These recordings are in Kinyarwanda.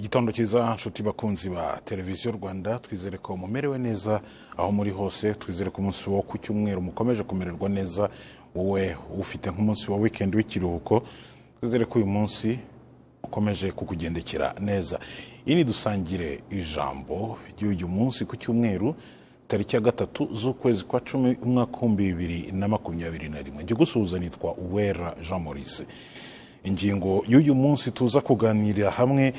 gitondo cyiza nshuti bakunzi ba televiziyo rwanda twizere ko mumerewe neza aho muri hose twizere ko umunsi wo ku cyumweru mukomeje kumererwa neza wowe ufite nk'umunsi wa wikendi w'ikiruhuko twizere ko uyu munsi ukomeje kukugendekera neza iyi ni dusangire ijambo ry'uyu munsi ku cyumweru tariki ya gatatu z'ukwezi kwa cumi umwaka w'ibihumbi bibiri na makumyabiri na rimwe njye gusuhuza nitwa uwera jean maurice ingingo y'uyu munsi tuza kuganirira hamwe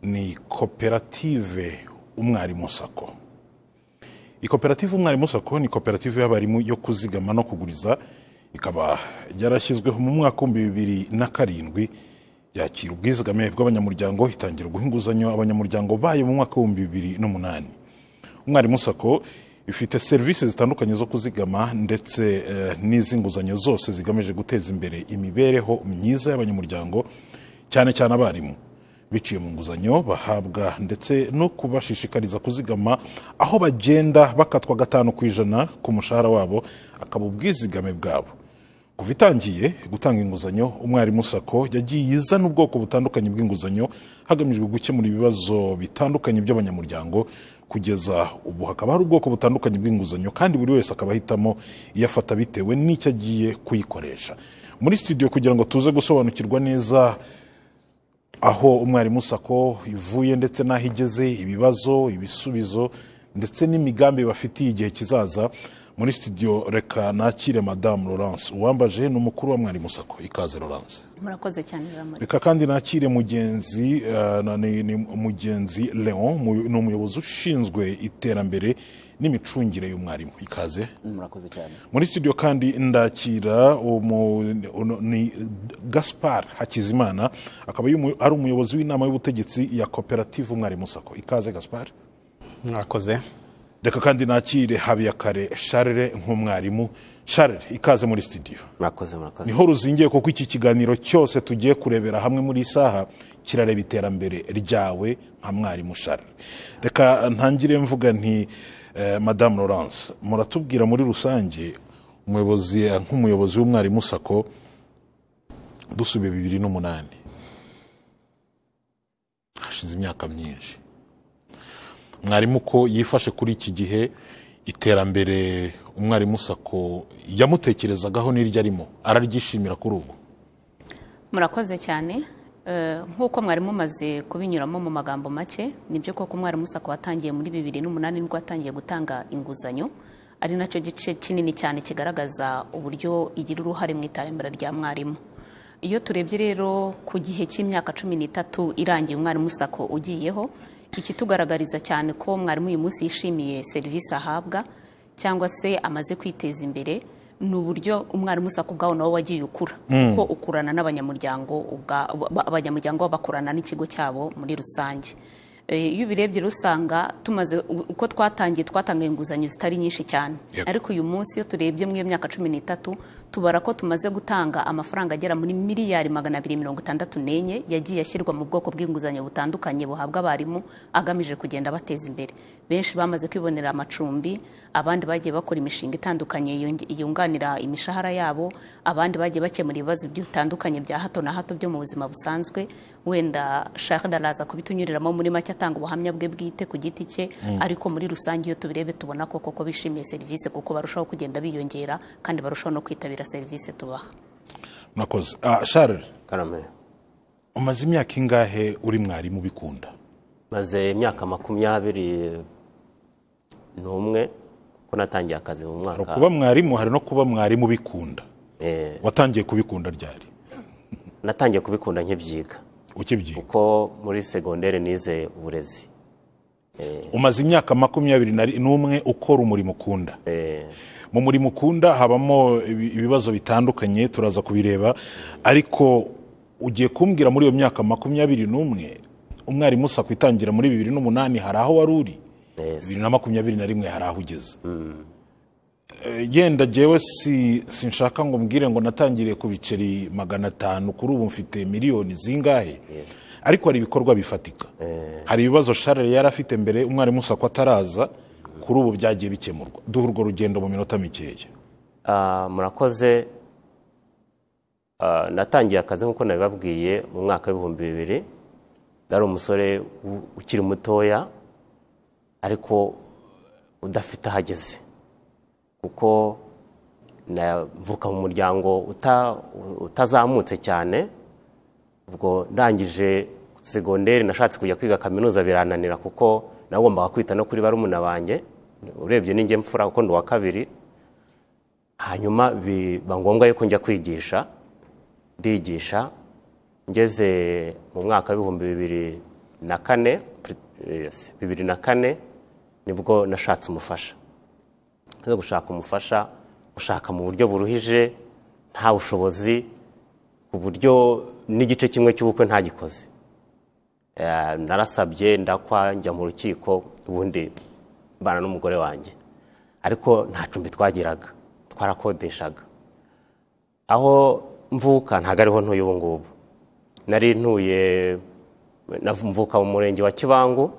ni koperative umwarimu sako iyi koperative umwarimu sako ni koperative y'abarimu yo kuzigama no kuguriza ikaba yarashyizweho mu mwaka w'ibihumbi bibiri na karindwi yakira ubwizigame bw'abanyamuryango itangira guha inguzanyo abanyamuryango bayo mu mwaka w'ibihumbi bibiri n'umunani umwarimu sako ifite serivisi zitandukanye zo kuzigama ndetse eh, n'iz'inguzanyo zose zigamije guteza imbere imibereho myiza y'abanyamuryango cyane cyane abarimu biciye mu nguzanyo bahabwa ndetse no kubashishikariza kuzigama aho bagenda bakatwa gatanu ku ijana ku mushahara wabo akaba ubwizigame bwabo kuva itangiye gutanga inguzanyo umwarimu sako yagiye izana ubwoko butandukanye bw'inguzanyo hagamijwe gukemura ibibazo bitandukanye by'abanyamuryango kugeza ubu hakaba hari ubwoko butandukanye bw'inguzanyo kandi buri wese akaba ahitamo iyo afata bitewe n'icyo agiye kuyikoresha muri studio kugira ngo tuze gusobanukirwa neza aho umwarimu sako ivuye ndetse n'aho igeze ibibazo ibisubizo ndetse n'imigambi bafitiye igihe kizaza muri studio reka nakire madamu laurence uwambaje ni umukuru wa mwarimu sako ikaze laurence murakoze cyane ramuri reka kandi nakire mugenzi eh, na- ni- ni mugenzi leon mu- ni umuyobozi ushinzwe iterambere n'imicungire y'umwarimu ikaze murakoze cyane muri studio kandi ndakira umu- uno- ni gaspar hakizimana akaba yumu- ari umuyobozi w'inama y'ubutegetsi ya koperative umwarimu sako ikaze gaspar mwakoze reka kandi nakire habiyakare sharire nk'umwarimu sharire ikaze muri studio murakoze murakoze niho ruzingiye kuko iki kiganiro cyose tugiye kurebera hamwe muri iyi saha kirareba iterambere ryawe nka mwarimu sharire reka ntangire mvuga nti eh, madamu laurence muratubwira muri rusange umuyobozi eh, nk'umuyobozi w'umwarimu sako dusubiye bibiri n'umunani hashize imyaka myinshi mwarimu ko yifashe kuri iki gihe iterambere umwarimu sako yamutekerezagaho n'iryo arimo araryishimira kuri ubu murakoze cyane Eh, nk'uko mwari mumaze kubinyuramo mu magambo make nibyo koko umwarimu sako watangiye muri bibiri n'umunani nibwo watangiye gutanga inguzanyo ari nacyo gice kinini cyane kigaragaza uburyo igira uruhare mu iterambere rya mwarimu iyo turebye rero ku gihe cy'imyaka cumi n'itatu irangiye umwarimu sako ugiyeho ikitugaragariza cyane ko mwarimu uyu munsi yishimiye serivisi ahabwa cyangwa se amaze kwiteza imbere ni uburyo umwarimu sako ubwawo nawe wagiye ukura kuko ukurana n'abanyamuryango ubwa- ba- abanyamuryango baba bakorana n'ikigo cyabo muri rusange Eh, iyo ubirebye rero usanga tumaze uko twatangiye twatanga inguzanyo zitari nyinshi cyane Yego. ariko uyu munsi iyo turebye muri iyo myaka cumi n'itatu tubara ko tumaze gutanga amafaranga agera muri miliyari magana abiri mirongo itandatu n'enye yagiye ashyirwa mu bwoko bw'inguzanyo butandukanye buhabwa abarimu agamije kugenda bateza imbere benshi bamaze kwibonera amacumbi abandi bagiye bakora imishinga itandukanye yungi- yunganira imishahara yabo abandi bagiye bakemura ibibazo bitandukanye bya hato na hato byo mu buzima busanzwe wenda shahid araza kubitunyuriramo muri make atanga ubuhamya bwe bwite ku giti cye ariko muri rusange iyo tubirebe tubona ko koko bishimiye serivisi kuko barushaho kugenda biyongera kandi barushaho no kwitabira serivisi tubaha mwakoze Ah, sharire karame umaze imyaka ingahe uri mwarimu ubikunda maze imyaka makumyabiri n'umwe ko natangiye akazi mu hari mwaka ukuba mwarimu hari no kuba mwarimu ubikunda Eh, watangiye kubikunda ryari natangiye kubikunda nkibyiga ukibyiga kuko muri segonderi nize uburezi umaze imyaka makumyabiri na- n'umwe ukora umurimo ukunda Eh, mu murimo ukunda habamo ibi- ibibazo bitandukanye turaza kubireba ariko ugiye kumbwira muri iyo myaka makumyabiri n'umwe umwarimu usa kwitangira muri bibiri n'umunani hari aho wari uri Yes. bibiri na makumyabiri na rimwe hari aho ugeze Eh, yenda jewe si sinshaka ngo mbwire ngo natangiriye ku biceri magana atanu kuri ubu mfite miliyoni zingahe ariko hari ibikorwa bifatika hari ibibazo sharire yari afite mbere umwarimu usako ataraza kuri ubu byagiye bikemurwa duha urwo rugendo mu minota mikeya ah, murakoze Ah, natangiye akazi nk'uko nabibabwiye mu mwaka w'ibihumbi bibiri yari umusore u- ukiri mutoya ariko udafite aho ageze kuko navuka mu muryango uta- utazamutse cyane ubwo ndangije segonderi nashatse kujya kwiga kaminuza birananira kuko nagombaga kwita no kuri barumuna banjye urebye n'ingemfura mfura kuko ndi uwa kabiri hanyuma biba ngombwa yuko njya kwigisha ndigisha ngeze mu mwaka w'ibihumbi bibiri na kane yes, bibiri na kane nibwo nashatse umufasha nze gushaka umufasha ushaka mu buryo buruhije nta bushobozi ku buryo n'igice kimwe cy'ubukwe ntagikoze Eh, narasabye ndakwa njya mu rukiko ubundi mbana n'umugore wanjye ariko nta cumbi twagiraga twarakodeshaga aho mvuka ntabwo ariho ntuye ubu ngubu nari ntuye nav- mvuka mu murenge wa kibangu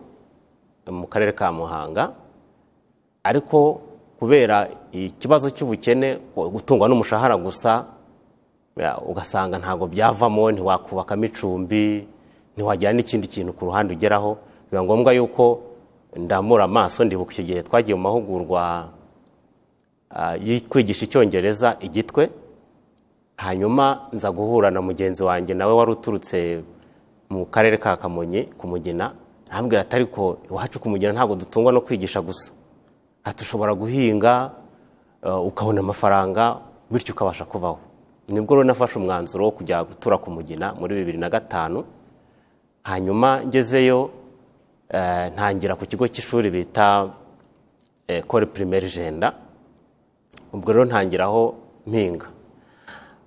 mu karere ka muhanga ariko kubera ikibazo cy'ubukene gutungwa n'umushahara gusa ya, ugasanga ntabwo byavamo ntiwakubakamo icumbi ntiwagira n'ikindi kintu ku ruhande ugeraho biba ngombwa yuko ndamura amaso ndibuka icyo gihe twagiye mu mahugurwa ah, yo kwigisha icyongereza igitwe hanyuma nza guhura na mugenzi wanjye nawe wari uturutse mu karere ka kamonyi ku mugina arambwira ati ariko iwacu ku mugina ntabwo dutungwa no kwigisha gusa ati ushobora guhinga eh, ukabona amafaranga bityo ukabasha kubaho nibwo rero nafashe umwanzuro wo kujya gutura ku mugina muri bibiri na gatanu hanyuma ngezeyo eh, ntangira ku kigo cy'ishuri bita ekore pirimeri jenda ubwo rero ntangiraho mpinga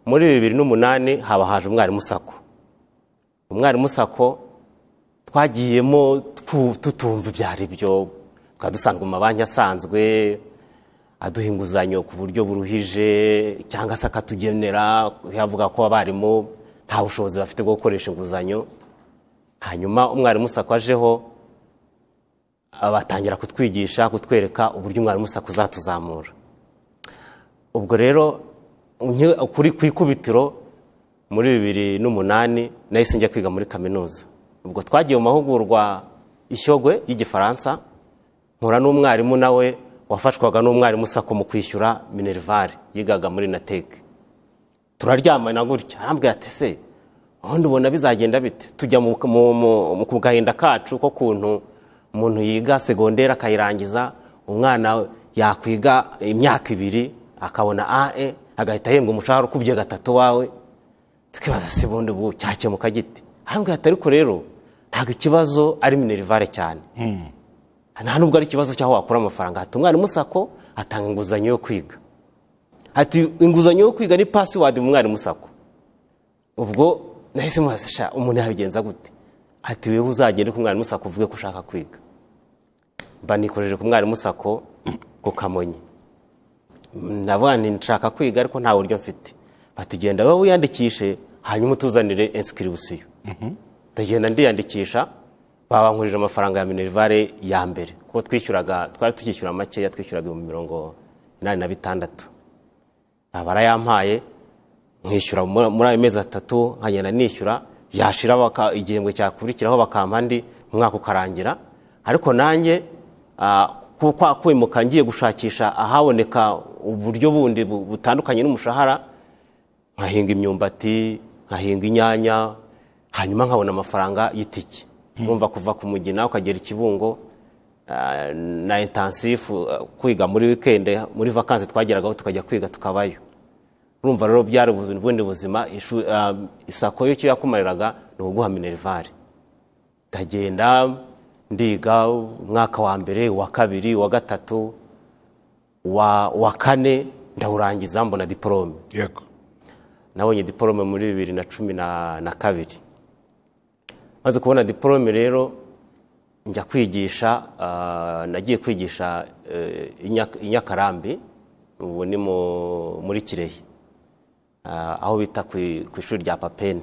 muri bibiri n'umunani haba haje umwarimu sako umwarimu sako twagiyemo twu- tutumva ibyo ari byo tukaba dusanzwe mu mabanki asanzwe aduha inguzanyo ku buryo buruhije cyangwa se akatugenera yavuga ko abarimu nta bushobozi bafite bwo gukoresha inguzanyo hanyuma umwarimu sako ajeho batangira kutwigisha kutwereka uburyo umwarimu sako uzatuzamura ubwo rero unye- kuri ku ikubitiro muri bibiri n'umunani nahise njya kwiga muri kaminuza ubwo twagiye mu mahugurwa ishyogwe y'igifaransa mpura n'umwarimu nawe wafashwaga n'umwarimu sako mu kwishyura minerivare yigaga muri nateke turaryamana gutya arambwira ati se ubundi ubona bizagenda bite tujya mu, mu, mu, mu ku gahinda kacu ko kuntu umuntu yiga segonderi akayirangiza umwana yakwiga imyaka ibiri akabona ae agahita ahembwa umushahara ukubye gatatu wawe tukibaza se bundi ubu cyakemuka gite arambwira ati ariko rero ntabwo ikibazo ari minerivare cyane nta nubwo ari ikibazo cy'aho wakura amafaranga ati umwarimu sako atanga inguzanyo yo kwiga ati inguzanyo yo kwiga ni pasiwadi mu mwarimu sako ubwo nahise mubaza sha umuntu yabigenza gute ati wewe uzagende ku mwarimu sako uvuge ko ushaka kwiga mba nikojeje ku mwarimu sako ku kamonyi ndavuga nti nshaka kwiga ariko nta buryo mfite bati genda wowe wiyandikishe hanyuma utuzanire insikirisiyo ndagenda ndiyandikisha babankurije amafaranga ya minerivare ya mbere kuko twishyuraga twari tukishyura makeya twishyuraga ibihumbi mirongo inani na bitandatu Ah, barayampaye nkishyura muri muri ayo mezi atatu nkagenda nishyura yashira baka- igihembwe cyakurikiraho bakampa andi umwaka ukarangira ariko nanjye ah, ku- kwa kwimuka ngiye gushakisha ahaboneka uburyo bundi bu- butandukanye n'umushahara nkahinga imyumbati nkahinga inyanya hanyuma nkabona amafaranga y'itike urumva kuva ku mugina ukagera ikibungo ah, na intensifu ah, kwiga muri wikende muri vakansi twageragaho tukajya kwiga tukabayo urumva rero byari ubu- ubundi buzima ishu- ah, isako yo icyo yakumariraga ni ukuguha minerivare ndagenda ndiga umwaka wa mbere uwa kabiri uwa gatatu uwa uwa kane ndawurangiza mbona diporome yego nabonye diporome muri bibiri na cumi na na kabiri maze kubona diporome rero njya kwigisha ah, nagiye kwigisha eh, i Nyak- i nyakarambi ubu ni mu- muri kirehe Ah, aho bita ku i- ku ishuri rya papeni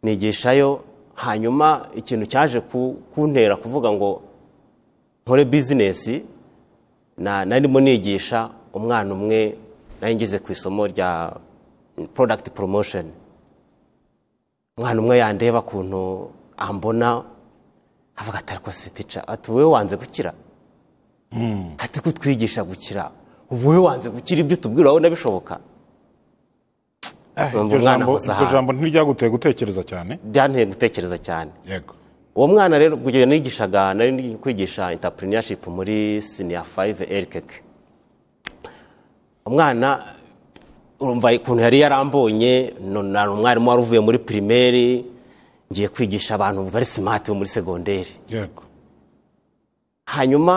nigishayo hanyuma ikintu cyaje ku- kuntera kuvuga ngo nkore bizinesi na narimo nigisha umwana umwe nari ngize ku isomo rya product promotion umwana umwe yandeba ukuntu ambona avuga ati ariko se tica ati wowe wanze gukira ati kutwigisha gukira ubu wowe wanze gukira ibyo utubwira urabona bishoboka Ah, Urumva iryo umwana jambo- akoze iryo ahantu. jambo ntiryaguteye gutekereza cyane byanteye gutekereza cyane yego uwo mwana rero ubwo igihe nigishaga nari ndi kwigisha intapurinyashipu muri siniya fayive erikeke umwana urumva ukuntu yari yarambonye no- na- umwarimu wari uvuye muri pirimeri ngiye kwigisha abantu bari simati bo muri segonderi yego hanyuma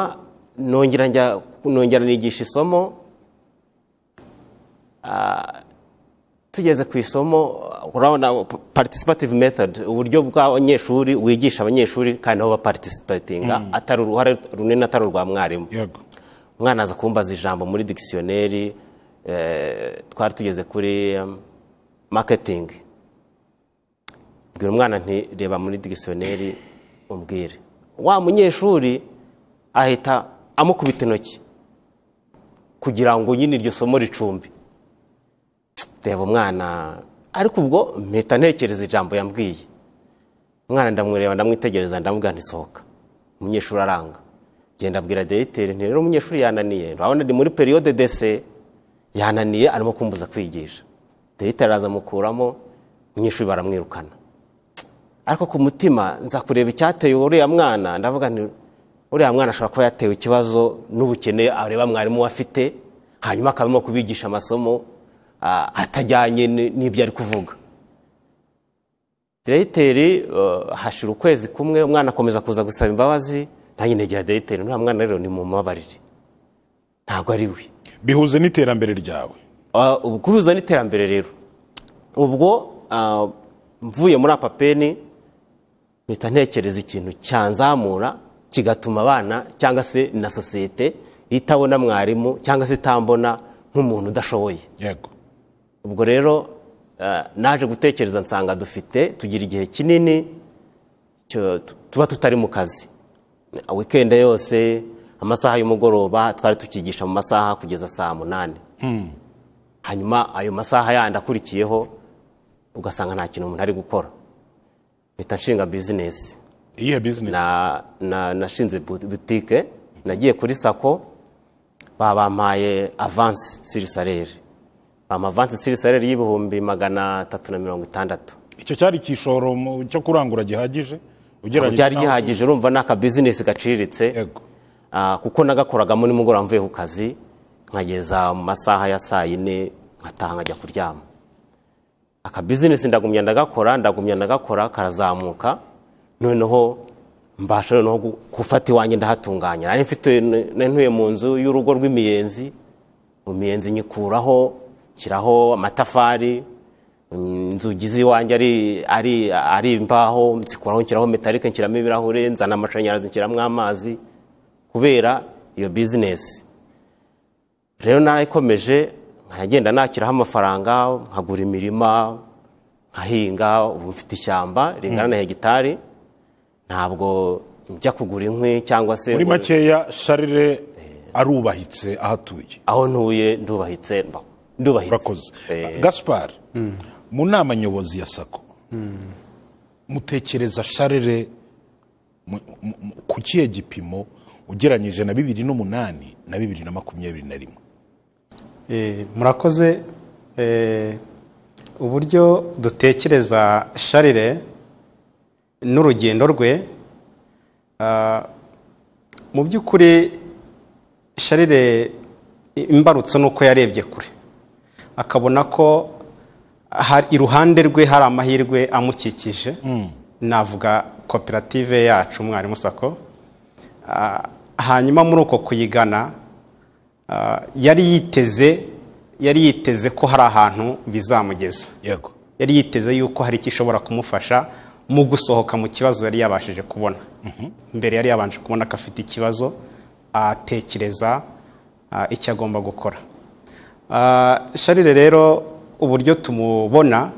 nongera njya nongera nigisha isomo Ah, tugeze ku isomo urabona participative method uburyo bw'abanyeshuri wigisha abanyeshuri kandi nabo baparticipatinga atari uruhare runini atari urwa mwarimu yego umwana aza kumbaza ijambo muri dikisiyoneri eh, twari tugeze kuri em, marketing bwira umwana nti reba muri dikisiyoneri umbwire wa munyeshuri ahita amukubita intoki kugira ngo nyine iryo somo ricumbi reba umwana ariko ubwo mpita ntekereza ijambo yambwiye umwana ndamureba ndamwitegereza ndamubwira nti sohoka umunyeshuri aranga genda abwira diregiteri nti rero umunyeshuri yananiye urabona ni muri periyode dese yananiye arimo kumbuza kwigisha diregiteri araza amukuramo umunyeshuri baramwirukana ariko ku mutima nza kureba icyateye uriya mwana ndavuga nti uriya mwana ashobora kuba yatewe ikibazo n'ubukene areba mwarimu we afite hanyuma akaba arimo kubigisha amasomo ah, atajyanye n- n'ibyo ari kuvuga diregiteri eh, hashira ukwezi kumwe umwana akomeza kuza gusaba imbabazi nanjye negera diregiteri nta mwana rero ni mu mabarire ntabwo ari we bihuze n'iterambere ryawe Ah, ubu guhuza n'iterambere rero ubwo ah, mvuye muri apapeni mpita ntekereza ikintu cyanzamura kigatuma abana cyangwa se na sosiyete itabona mwarimu cyangwa se itambona nk'umuntu udashoboye yego ubwo rero eh, naje gutekereza nsanga dufite tugira igihe kinini cyo- tu- tuba tutari mu kazi wikende yose amasaha y'umugoroba twari tukigisha mu masaha kugeza saa munani hanyuma ayo masaha yandi akurikiyeho ugasanga nta kintu umuntu ari gukora mpita nshinga bizinesi iyihe bizinesi na, na, nashinze bu- butike nagiye kuri sako babampaye avansi siri sareri bampa avansi siri sareri y'ibihumbi magana atatu na mirongo itandatu icyo cyari igishoro mu- cyo kurangura gihagije ugereranyije byari n'aho- gihagije urumva ni akabizinesi gaciriritse yego ah, kuko nagakoragamo nimugoroba mvuye ku kazi nkageza mu masaha ya saa yine nkataha nkajya kuryama akabizinesi ndagumya ndagakora ndagumya ndagakora karazamuka noneho mbasha noneho gu- gufata iwanjye ndahatunganya nari mfite nari ntuye mu nzu y'urugo rw'imiyenzi mu miyenzi nyikuraho nshyiraho amatafari mm, inzugi z'iwanjye ari, ari, ari imbaho nzikuraho nshyiraho metalike nshyiramo ibirahure nzana amashanyarazi nshyiramo amazi kubera iyo bizinesi rero narayikomeje nkagenda nakiraho amafaranga nkagura imirima nkahinga ubu mfite ishyamba ringana na hegitari ntabwo njya kugura inkwi cyangwa se muri ngo- makeya sharire arubahitse ahatuye aho ntuye ndubahitse mba- ndubahitse urakoze gaspar mu nama nyobozi ya sako mutekereza sharire mu- mu- mu- ku kihe gipimo ugereranyije na bibiri n'umunani na bibiri na makumyabiri na rimwe Eh, murakoze eh, uburyo dutekereza sharire n'urugendo rwe ah, mu by'ukuri sharire imbarutso ni uko yarebye kure akabona ko hari- iruhande rwe hari amahirwe amukikije navuga koperative yacu mwarimu sako Ah, hanyuma muri uko kuyigana Ah, yari yiteze yari yiteze ko hari ahantu bizamugeza yego yari yiteze yuko hari icyo ishobora kumufasha mu gusohoka mu kibazo yari yabashije kubona mbere yari yabanje kubona ko afite ikibazo atekereza ah, icyo agomba gukora Ah, sharire rero uburyo tumubona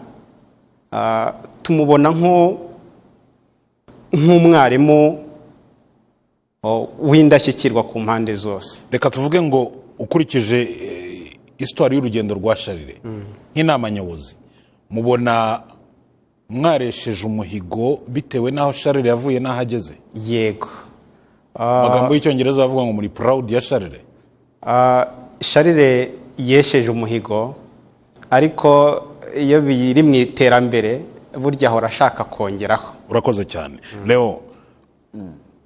ah, tumubona nko- nk'umwarimu oh, w'indashyikirwa ku mpande zose reka tuvuge ngo ukurikije eh, isitwari y'urugendo rwa sharire nk'inama nyobozi mubona mwaresheje umuhigo bitewe n'aho sharire yavuye n'aho ageze yego amagambo y'icyongereza bavuga ngo muri purawudi ya sharire Ah, sharire yesheje umuhigo ariko iyo biri mu iterambere burya ahora ashaka kongeraho urakoze cyane rero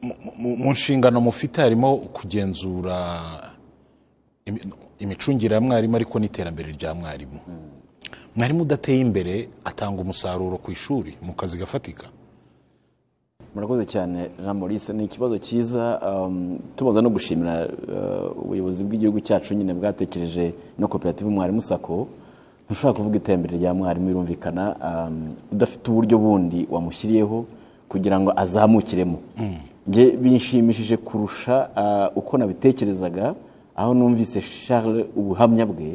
mu- mu- mu nshingano mufite harimo kugenzura imi- imicungire ya mwarimu ariko n'iterambere rya mwarimu mwarimu udateye imbere atanga umusaruro ku ishuri mu kazi gafatika murakoze cyane jean maurice ni ikibazo cyiza um, tubaza no gushimira uh, ubuyobozi bw'igihugu cyacu nyine bwatekereje no koperative mwarimu sako ntushobora kuvuga iterambere rya mwarimu birumvikana um, udafite uburyo bundi wamushyiriyeho kugira ngo azamukiremo nge binshimishije kurusha uh, uko nabitekerezaga aho numvise charles ubuhamya bwe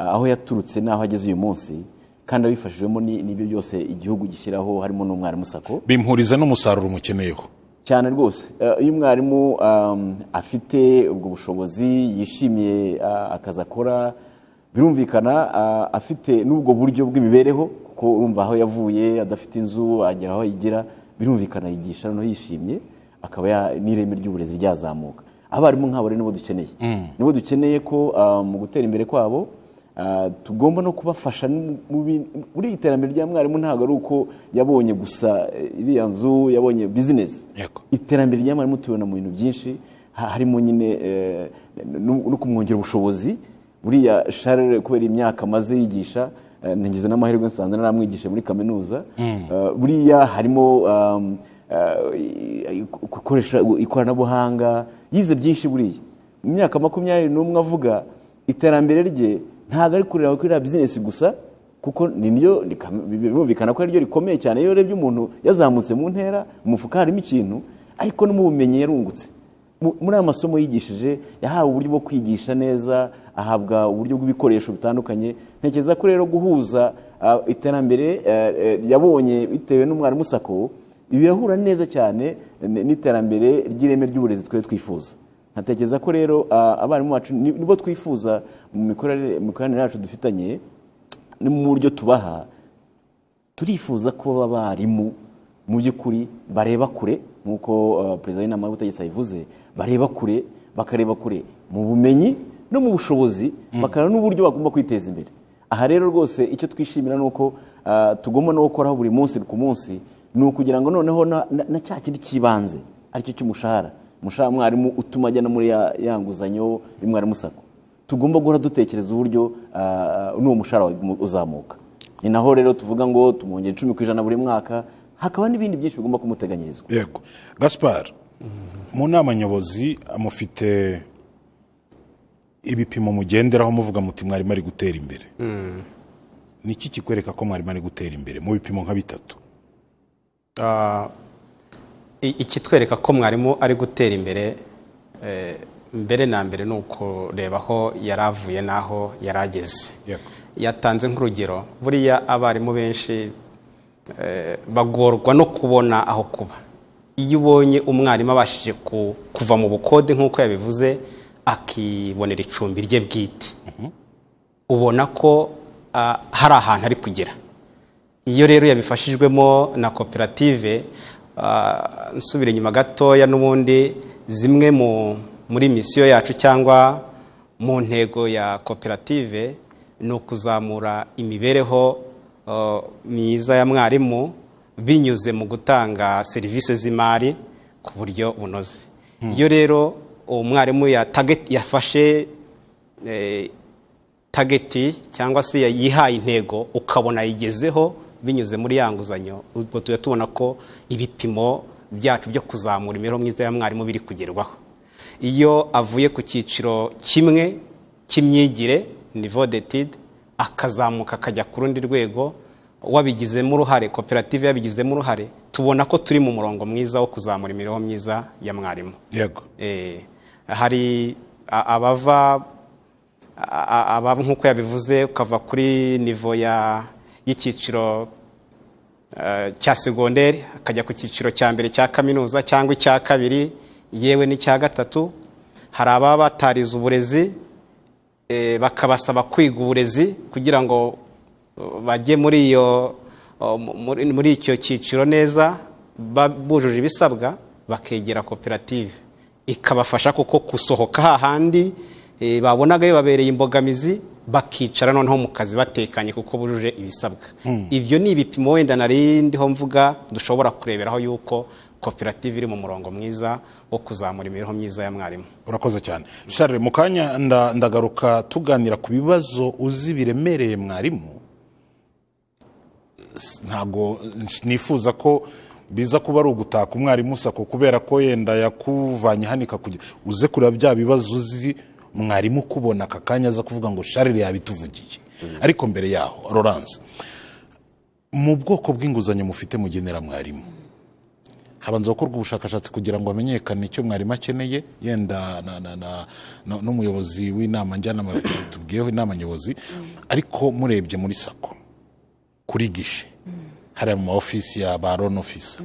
uh, aho yaturutse n'aho ageze uyu munsi kandi abifashijwemo ni- n'ibyo byose igihugu gishyiraho harimo n'umwarimu sako bimpuriza n'umusaruro mukeneyeho cyane rwose Eh, iyo umwarimu um, afite ubwo bushobozi yishimiye ah, akazi akora birumvikana ah, afite n'ubwo buryo bw'imibereho kuko urumva aho yavuye adafite inzu agera aho yigira birumvikana yigisha noneho yishimye akaba ya- n'ireme ry'uburezi ryazamuka abarimu nk'abo rero nibo dukeneye nibo dukeneye ko ah, mu gutera imbere kwabo Ah, tugomba no kubafasha mu- mu bi- muri iterambere rya mwarimu ntabwo ari uko yabonye gusa eh, iriya nzu yabonye bizinesi Yego. iterambere rya mwarimu tubibona mu bintu byinshi ha- harimo nyine eh, no no kumwongera ubushobozi buriya sharire kubera imyaka amaze yigisha eh, nagize n'amahirwe nsanze naramwigishe muri kaminuza Eh, buriya harimo um, eh, gukoresha ikoranabuhanga yize byinshi buriya mu myaka makumyabiri n'umwe avuga iterambere rye ntabwo ari kureba kuri iriya bizinesi gusa kuko ni niryo rikam- birumvikana ko ari ryo rikomeye cyane iyo urebye umuntu yazamutse mu ntera mu mufuka harimo ikintu ariko no mu bumenyi yarungutse Mu- muri aya masomo yigishije yahawe uburyo bwo kwigisha neza ahabwa uburyo bw'ibikoresho bitandukanye ntekereza ko rero guhuza ah, iterambere eh, eh, yabonye bitewe n'umwarimu sako birahura neza cyane n- n'iterambere ry'ireme ry'uburezi twari twifuza ntatekereza ko rero ah, abarimu bacu ni- nibo twifuza mu mikorere- mu mikoranire yacu dufitanye no mu buryo tubaha turifuza ko abarimu mu by'ukuri bareba kure nk'uko ah, perezida w'inama y'ubutegetsi abivuze bareba kure bakareba kure mu bumenyi no mu bushobozi bakareba n'uburyo bagomba kwiteza imbere aha rero rwose icyo twishimira ni uko ah, tugomba no gukoraho buri munsi ku munsi ni ukugira ngo noneho na- na na cya kindi cy'ibanze aricyo cy'umushahara umushahara mwarimu utuma ajya no muri ya ya nguzanyo y'umwarimu sako tugomba guhora dutekereza uburyo ah, n'uwo mushahara wawe uzamuka ni naho rero tuvuga ngo tumwongera icumi ku ijana buri mwaka hakaba n'ibindi byinshi bigomba kumuteganyirizwa yego gaspar mu nama nyobozi mufite ibipimo mugenderaho muvuga muti mwarimu ari gutera imbere niki kikwereka ko mwarimu ari gutera imbere mu bipimo nka bitatu Ah, i- ikitwereka ko mwarimu ari gutera imbere eh, mbere na mbere ni ukureba aho yari avuye n'aho yari ageze Yego. yatanze nk'urugero buriya abarimu benshi eh, bagorwa no kubona aho kuba iyo ubonye umwarimu abashije ku- kuva mu bukode nk'uko yabivuze akibonera icumbi rye bwite ubona ko ah, hari ahantu ari kugera iyo rero yabifashijwemo na koperative ah, nsubira inyuma gatoya n'ubundi zimwe mu muri misiyo yacu cyangwa mu ntego ya koperative ni ukuzamura imibereho ah, myiza ya mwarimu binyuze mu gutanga serivisi z'imari ku buryo bunoze iyo rero uwo mwarimu yatage- yafashe eh, tageti cyangwa se yihaye intego ukabona yigezeho binyuze muri ya nguzanyo ubwo tujya tubona ko ibipimo byacu byo kuzamura imibereho myiza ya mwarimu biri kugerwaho iyo avuye ku cyiciro kimwe cy'imyigire niveau d'étude akazamuka akajya ku rundi rwego wabigizemo uruhare koperative yabigizemo uruhare tubona ko turi mu murongo mwiza wo kuzamura imibereho myiza ya mwarimu yego Eh, hari a- abava a- a- abava nk'uko yabivuze ukava kuri nivo ya y'icyiciro eh, cya segonderi akajya ku cyiciro cya mbere cya kaminuza cyangwa icya kabiri yewe n'icya gatatu hari ababa batarize uburezi eh, bakabasaba kwiga uburezi kugira ngo eh, bajye muri iyo uh, mu- muri- muri icyo cyiciro neza ba- bujuje ibisabwa bakegera koperative ikabafasha kuko gusohoka hahandi eh, babonaga bibabereye imbogamizi bakicara noneho mu kazi batekanye kuko bujuje ibisabwa ibyo ni ibipimo wenda nari ndiho mvuga dushobora kureberaho yuko koperative iri mu murongo mwiza wo kuzamura imibereho myiza ya mwarimu urakoze cyane share mu kanya nda- ndagaruka tuganira ku bibazo uzi biremereye mwarimu S- ntabwo nsh- nifuza ko biza kuba ari ugutaka umwarimu sako kubera ko yenda yakuvanye hano ikakugira uze kureba bya bibazo uzi mwarimu kubona aka kanya aza kuvuga ngo sharire yabituvugiye ariko mbere yaho Laurence mu bwoko bw'inguzanyo mufite mugenera mwarimu habanza gukorwa ubushakashatsi kugira ngo hamenyekane icyo mwarimu akeneye yenda na- na- na- na- n'umuyobozi w'inama njyanama tubwiyeho inama nyobozi ariko murebye muri sako kuri gishe hariya mu ma ofisi ya ba loan officer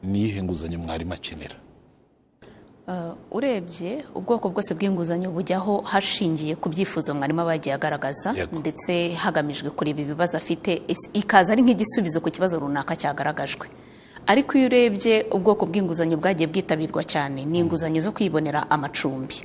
ni iyihe nguzanyo mwarimu akenera Uh, urebye ubwoko bwose bw'inguzanyo bujyaho hashingiye ku byifuzo mwarimu aba yagiye agaragaza Yego. ndetse hagamijwe kureba ibibazo afite is- ikaza ari nk'igisubizo ku kibazo runaka cyagaragajwe ariko iyo urebye ubwoko bw'inguzanyo bwagiye bwitabirwa cyane ni inguzanyo zo kwibonera amacumbi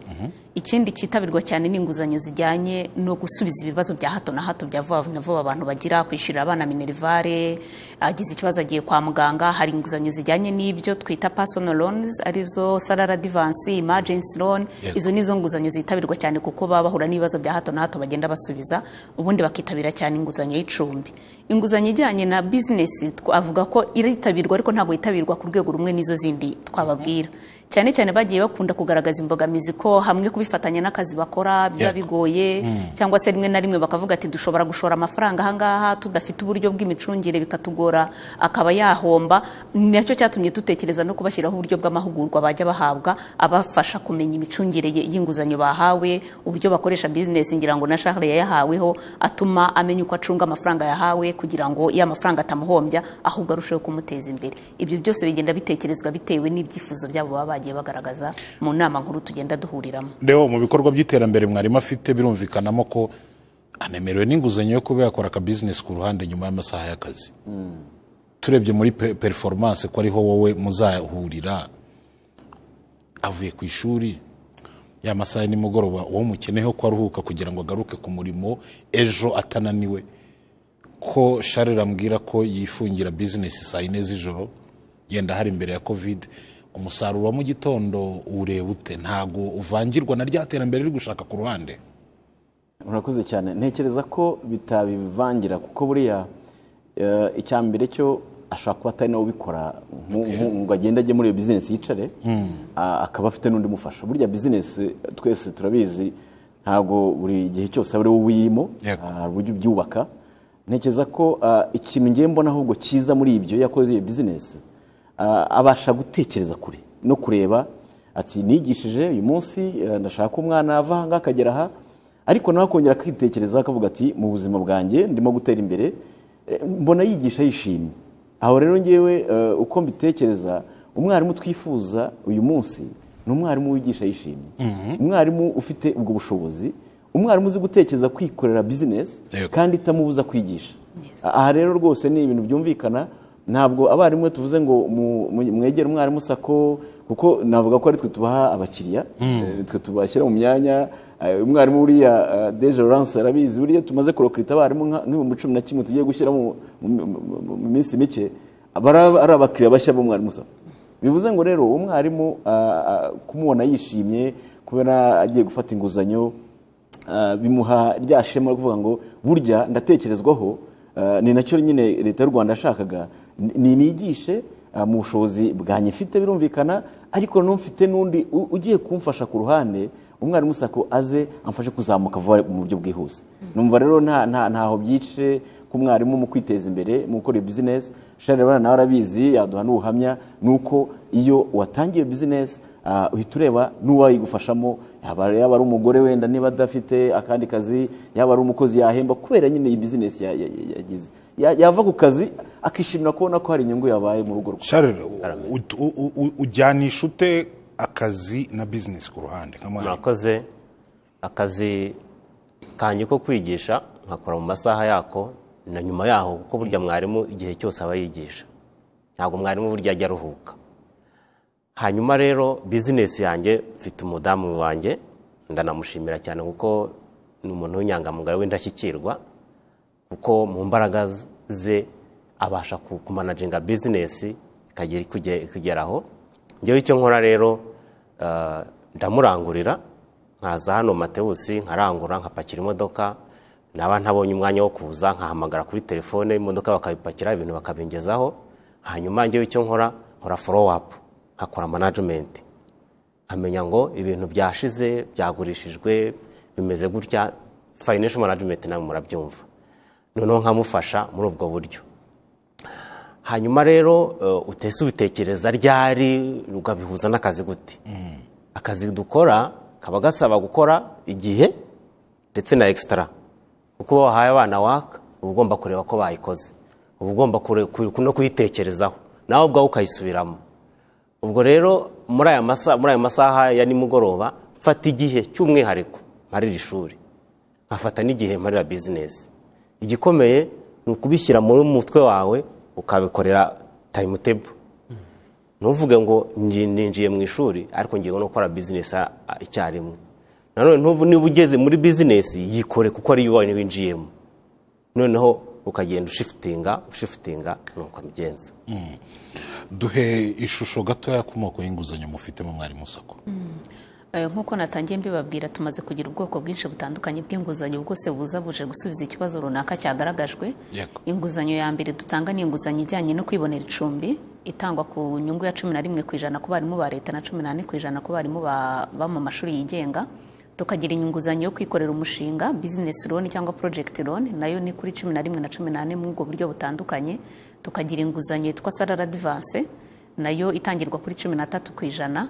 ikindi cyitabirwa cyane ni inguzanyo zijyanye no gusubiza ibibazo bya hato na hato bya vuba na vuba abantu bagira kwishyurira abana minerivare agize ikibazo agiye kwa muganga hari inguzanyo zijyanye n'ibyo twita personal loans arizo salary advance emergency loan Yego. izo ni zo nguzanyo zitabirwa cyane kuko baba bahura n'ibibazo bya hato na hato bagenda basubiza ubundi bakitabira cyane inguzanyo y'icumbi inguzanyo ijyanye na bizinesi twavuga ko iritabirwa ariko ntabwo yitabirwa ku rwego rumwe n'izo zindi twababwira cyane cyane bagiye bakunda kugaragaza imbogamizi ko hamwe kubifatanya n'akazi bakora biba Yego. bigoye cyangwa se rimwe na rimwe bakavuga ati dushobora gushora amafaranga ahangaha tudafite uburyo bw'imicungire bikatugora akaba yahomba nacyo cyatumye dutekereza no kubashyiraho uburyo bw'amahugurwa bajya bahabwa abafasha kumenya imicungire ye- y'inguzanyo bahawe uburyo bakoresha bizinesi ngira ngo na Charles yayahaweho atuma amenya uko acunga amafaranga yahawe kugira ngo iyo amafaranga atamuhombya ahubwo arusheho kumuteza imbere ibyo byose bigenda bitekerezwa bitewe n'ibyifuzo byabo baba bagiye bagaragaza mu nama nkuru tugenda duhuriramo rero mu bikorwa by'iterambere mwarimu afite birumvikanamo ko anemerewe n'inguzanyo yo kuba yakora aka bizinesi ku ruhande nyuma y'amasaha y'akazi turebye muri pe- performance ko ariho wowe muzahurira avuye ku ishuri ya masaha ya nimugoroba uwo mukeneyeho ko aruhuka kugira ngo agaruke ku murimo ejo atananiwe ko sharire ambwira ko yifungira bizinesi saa yine z'ijoro yenda hari imbere ya kovide umusaruro wa mu gitondo ureba ute ntabwo uvangirwa na rya terambere riri gushaka ku ruhande urakoze cyane ntekereza ko bitabivangira kuko buriya eh, icya mbere cyo ashobora kuba atari nawe ubikora nku- nku- ngo agende ajye muri iyo bizinesi yicare a- akaba afite n'undi mufasha burya bizinesi twese turabizi ntabwo buri gihe cyose aba ari wowe uyirimo Yego. Ah, hari uburyo ubyubaka ntekereza ko ah, ikintu ngiye mbona ahubwo cyiza muri ibyo iyo yakoze iyo bizinesi ah, abasha gutekereza kure no kureba ati nigishije uyu munsi eh, ndashaka ko umwana ava aha ngaha akagera aha ariko nawe akongera akitekerezaho akavuga ati mu buzima bwanjye ndimo gutera imbere Eh, mbona yigisha yishimye aho rero ngewe eh, uko mbitekereza umwarimu twifuza uyu munsi ni umwarimu wigisha yishimye umwarimu ufite ubwo bushobozi umwarimu uzi gutekereza kwikorera bizinesi Yego. kandi itamubuza kwigisha aha rero rwose ni ibintu byumvikana ntabwo abarimu iyo tuvuze ngo mu- mu- mwegere umwarimu sako kuko navuga ko ari twe tubaha abakiriya eh, twe tubashyira mu myanya eh, umwarimu buriya eh, deje Laurence arabizi buriya tumaze kurokirita abarimu nka- nk'ibihumbi cumi na kimwe tugiye gushyira mu mu- mu- mu- mu minsi mike aba ari- ari abakiriya bashya b'umwarimu sako bivuze ngo rero umwarimu ah, ah, kumubona yishimye kubera agiye gufata inguzanyo ah, bimuha rya shema ryo kuvuga ngo burya ndatekerezwaho ah, ni nacyo nyine leta y'u rwanda yashakaga ni- ninigishe ah, mu bushobozi bwanjye mfite birumvikana ariko n'umfite n'undi u- ugiye kumfasha ku ruhande umwarimu sako aze amfashe kuzamuka vuba mu buryo bwihuse numva rero nta nta- ntaho byice ku mwarimu mu kwiteza imbere mu gukora iyo bizinesi shari abana nawe arabizi yaduha n'ubuhamya ni uko iyo watangiye bizinesi ah, uhita ureba n'uwayigufashamo yaba yaba ari umugore wenda niba adafite akandi kazi yaba ari umukozi yahemba kubera nyine iyi bizinesi ya- ya- ya- yagize Ya- yava ku kazi akishimira kubona ko hari inyungu yabaye mu rugo rwe sharire u- u- u- u- ujyanisha ute akazi na bizinesi ku ruhande nka mwarimu murakoze akazi kanjye ko kwigisha nkakora mu masaha yako na nyuma yaho kuko burya mwarimu igihe cyose aba yigisha ntabwo mwarimu burya ajya aruhuka hanyuma rero bizinesi yanjye mfite umudamu wanjye ndanamushimira cyane kuko ni umuntu w'inyangamugayo w'indashyikirwa kuko mu mbaraga ze abasha kumanaginga bizinesi ikagera ikugeraho ngewe icyo nkora rero eh, ndamurangurira nkaza hano matewusi nkarangura nkapakira imodoka naba ntabonye umwanya wo kuza nkahamagara kuri telefone imodoka bakabipakira ibintu bakabingezaho hanyuma ngewe icyo nkora nkora forowu apu nkakora manajimenti amenya ngo ibintu byashize byagurishijwe bimeze gutya fayinensho manajimenti nawe murabyumva noneho nkamufasha muri ubwo buryo hanyuma rero eh, utese ubitekereza ryari ukabihuza n'akazi gute akazi dukora kaba gasaba gukora igihe ndetse na ekisitara uko uba wahaye abana waka uba ugomba kureba ko bayikoze uba ugomba kure- ku- no kuyitekerezaho nawe ubwawe ukayisubiramo ubwo rero muri aya masaha muri aya masaha ya nimugoroba mfata igihe cy'umwihariko mparira ishuri nkafata n'igihe mparira bizinesi igikomeye ni ukubishyira muri mutwe wawe ukabikorera tayimutebo ntuvuge ngo nji- ninjiye mu ishuri ariko ngiye no gukora bizinesi a- a- icyarimwe nanone ntuvu- niba ugeze muri bizinesi yikore kuko ari iwawe winjiyemo noneho ukagenda ushifitinga ushifitinga ni uko abigenza duhe ishusho gatoya ku moko y'inguzanyo mufitemo mwarimu sako Eh, nk'uko natangiye mbibabwira tumaze kugira ubwoko bwinshi butandukanye bw'inguzanyo bwose buza buje gusubiza ikibazo runaka cyagaragajwe Yego. inguzanyo ya mbere dutanga ni inguzanyo ijyanye no kwibonera icumbi itangwa ku nyungu ya cumi na rimwe ku ijana ku barimu ba leta na cumi n'ane ku ijana ku barimu ba- bo mu mashuri yigenga tukagira inguzanyo yo kwikorera umushinga business loan cyangwa project loan nayo ni kuri cumi na rimwe na cumi n'ane mu ubwo buryo butandukanye tukagira inguzanyo yitwa sarara advance nayo itangirwa kuri cumi n'atatu ku ijana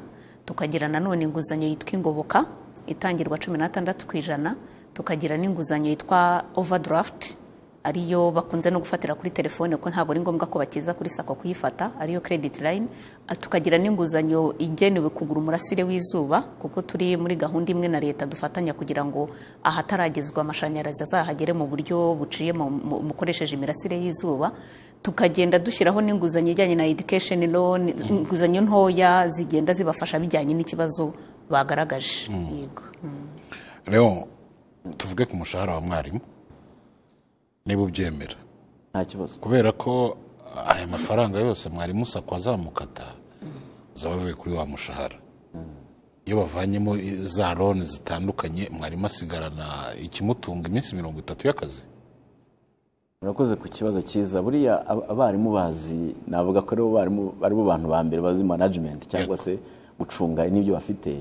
tukagira nanone inguzanyo yitwa ingoboka itangirwa cumi n'atandatu ku ijana tukagira n'inguzanyo yitwa overdraft ariyo bakunze no gufatira kuri telefone kuko ntabwo ari ngombwa ko bakiza kuri sako kuyifata ariyo credit line Ah, tukagira n'inguzanyo igenewe kugura umurasire w'izuba kuko turi muri gahunda imwe na leta dufatanya kugira ngo ahataragezwa amashanyarazi azahagere mu buryo buciye mu- mu- mukoresheje imirasire y'izuba tukagenda dushyiraho n'inguzanyo ijyanye na education loan inguzanyo ntoya zigenda zibafasha bijyanye n'ikibazo bagaragaje yego Mm. rero tuvuge ku mushahara wa mwarimu niba ubyemera nta kibazo kubera ko aya mafaranga yose mwarimu sako azamukata zaba avuye kuri wa mushahara iyo bavanyemo za loni zitandukanye mwarimu asigarana ikimutunga iminsi mirongo itatu y'akazi murakoze ku kibazo cyiza buriya ab- abarimu bazi navuga ko aribo barimu ari bo bantu ba mbere bazi management cyangwa se gucunga n'ibyo bafite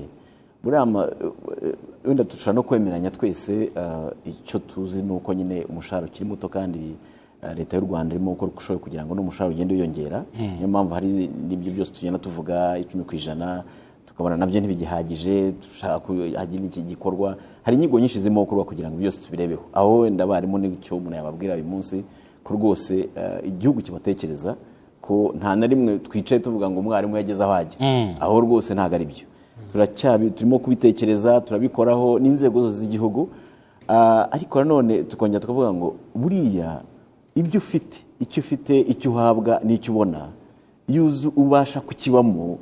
buriya ma- eh, wenda dushobora no kwemeranya twese eh, icyo tuzi ni uko nyine umushahara ukiri muto kandi eh, leta y'u rwanda irimo gukora uko ishoboye kugira ngo n'umushahara ugende wiyongera niyo mpamvu hari n'ibyo byose tugenda tuvuga icumi ku ijana tukabona nabyo ntibigihagije dushaka ko hagira iki gikorwa hari inyigo nyinshi zirimo gukorwa kugira ngo byose tubirebeho aho wenda abarimu n'icyo umuntu yababwira uyu munsi ko rwose eh, igihugu kibatekereza ko nta na rimwe twicaye tuvuga ngo umwarimu yageze aho ajya aho rwose ntabwo ari byo turacyabi turimo kubitekereza turabikoraho n'inzego zose z'igihugu Ah, ariko nanone tukongera tukavuga ngo buriya ibyo ufite icyo ufite icyo uhabwa n'icyo ubona iyo uzi ubasha kukibamo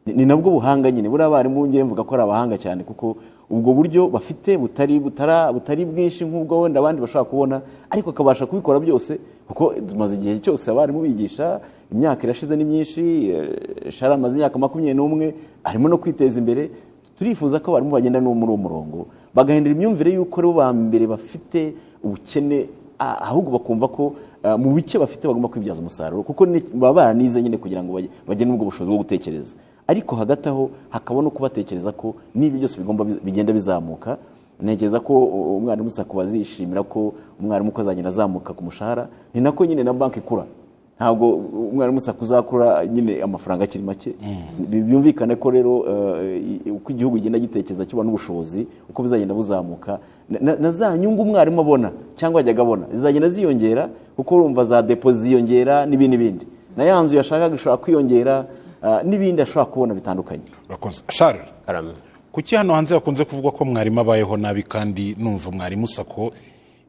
ni ni nabwo buhanga nyine buriya abarimu ngewe mvuga ko ari abahanga cyane kuko ubwo buryo bafite butari butara butari bwinshi nk'ubwo wenda abandi bashobora kubona ariko akabasha kubikora byose kuko tumaze igihe cyose abarimu bigisha imyaka irashize ni myinshi eh, shara amaze imyaka makumyabiri n'umwe arimo no kwiteza imbere turifuza ko abarimu bagenda no muri uwo murongo bagahindura imyumvire y'uko ari bo ba mbere bafite ubukene Ah, ahubwo bakumva ko ah, mu bice bafite bagomba kwibyaza umusaruro kuko ni- baba baranize nyine kugira ngo bajye- bagire ubwo bushobozi bwo gutekereza ariko hagati aho hakaba no kubatekereza ko n'ibyo byose bigomba biz- bigenda bizamuka ntekereza ko u- umwarimu sako bazishimira ko umwarimu uko azagenda azamuka ku mushahara ni nako nyine na banki ikura ntabwo umwarimu sako uzakura nyine amafaranga akiri make Bi- byumvikane ko rero eh, i- uko igihugu kigenda gitekereza kibona ubushobozi uko bizagenda buzamuka na- na- na za nyungu umwarimu abona cyangwa yajyaga abona zizagenda ziyongera kuko urumva za depo ziyongera n'ibindi n'ibindi na ya nzu yashakaga ishobora kwiyongera ah, n'ibindi ashobora kubona bitandukanye urakoze sharire karame kuki hano hanze hakunze kuvuga ko mwarimu abayeho nabi kandi numva mwarimu sako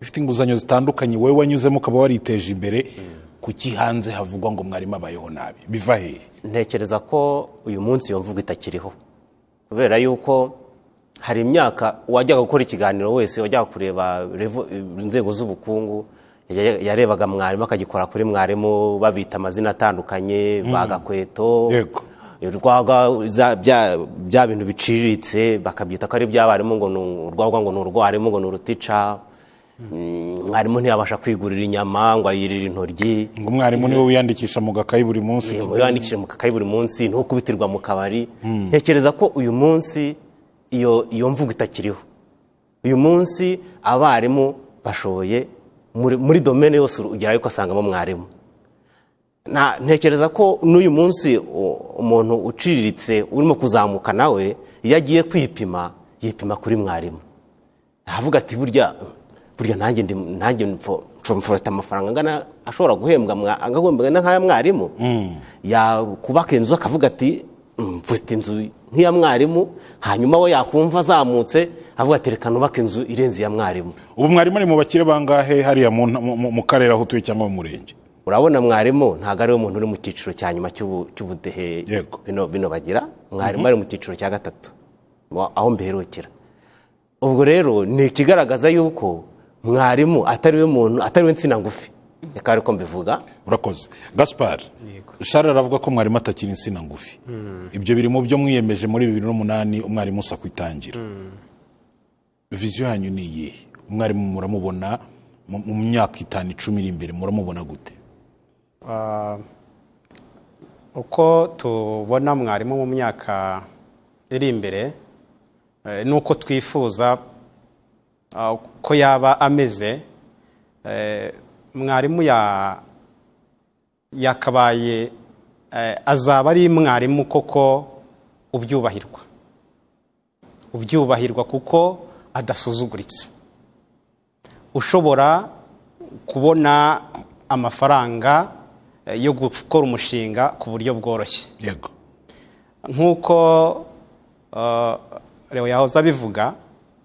ifite inguzanyo zitandukanye wowe wanyuzemo ukaba wariteje imbere kuki hanze havugwa ngo mwarimu abayeho nabi biva hehe ntekereza ko uyu munsi iyo mvugo itakiriho kubera yuko hari imyaka wajyaga gukora ikiganiro wese wajyaga kureba revo- inzego z'ubukungu yajya- yarebaga mwarimu akagikora kuri mwarimu babita amazina atandukanye bagakweto Yego. urwagwa za- bya- bya bintu biciriritse bakabyita ko ari iby'abarimu ngo ni urwagwa ngo ni urwarimu ngo ni urutica Mm, mwarimu ntiyabasha kwigurira inyama ngo ayirire intoryi ngo umwarimu niwe wiyandikisha mu gakayi buri munsi yego yandikishije mu kakayi buri munsi ntukubitirwa mu kabari ntekereza ko uyu munsi iyo iyo mvugo itakiriho uyu munsi abarimu bashoboye muri muri domene yose ugerayo ugasangamo mwarimu Nta- ntekereza ko n'uyu munsi u- umuntu uciriritse urimo kuzamuka nawe iyo agiye kwipima yipima kuri mwarimu avuga ati burya burya nanjye ndi nanjye mfo- mfo- mfata amafaranga angana ashobora guhembwa mwa- agahembwa na nk'aya mwarimu yakubaka inzu akavuga ati "Mm, mfite inzu nk'iya mwarimu hanyuma we yakumva azamutse avuga ati reka nubake inzu irenze iya mwarimu ubu mwarimu ari mu bakire bangahe hariya mu nta- mu- mu- mu karere aho utuye cyangwa mu murenge urabona mwarimu ntabwo ariwe muntu uri mu cyiciro cya nyuma cy'ubu- cy'ubudehe Yego. bino bino bagira mwarimu ari mu cyiciro cya gatatu wa- aho mberukira ubwo rero ni ikigaragaza yuko mwarimu atari we muntu atari we nsina ngufi reka ariko mbivuga urakoze gaspar shara aravuga ko mwarimu atakiri insina ngufi ibyo biri mu byo mwiyemeje muri bibiri n'umunani umwarimu usa kwitangira viziyo yanyu ni iyihe umwarimu muramubona mu mu myaka itanu icumi iri imbere muramubona gute Ah, uko tubona mwarimu mu myaka iri imbere eh, nuko twifuza ah, uko yaba ameze eh, mwarimu ya- yakabaye eh, azaba ari mwarimu koko ubyubahirwa ubyubahirwa kuko adasuzuguritse ushobora kubona amafaranga eh, yo gukora umushinga ku buryo bworoshye yego nk'uko eh, Leo yahoze abivuga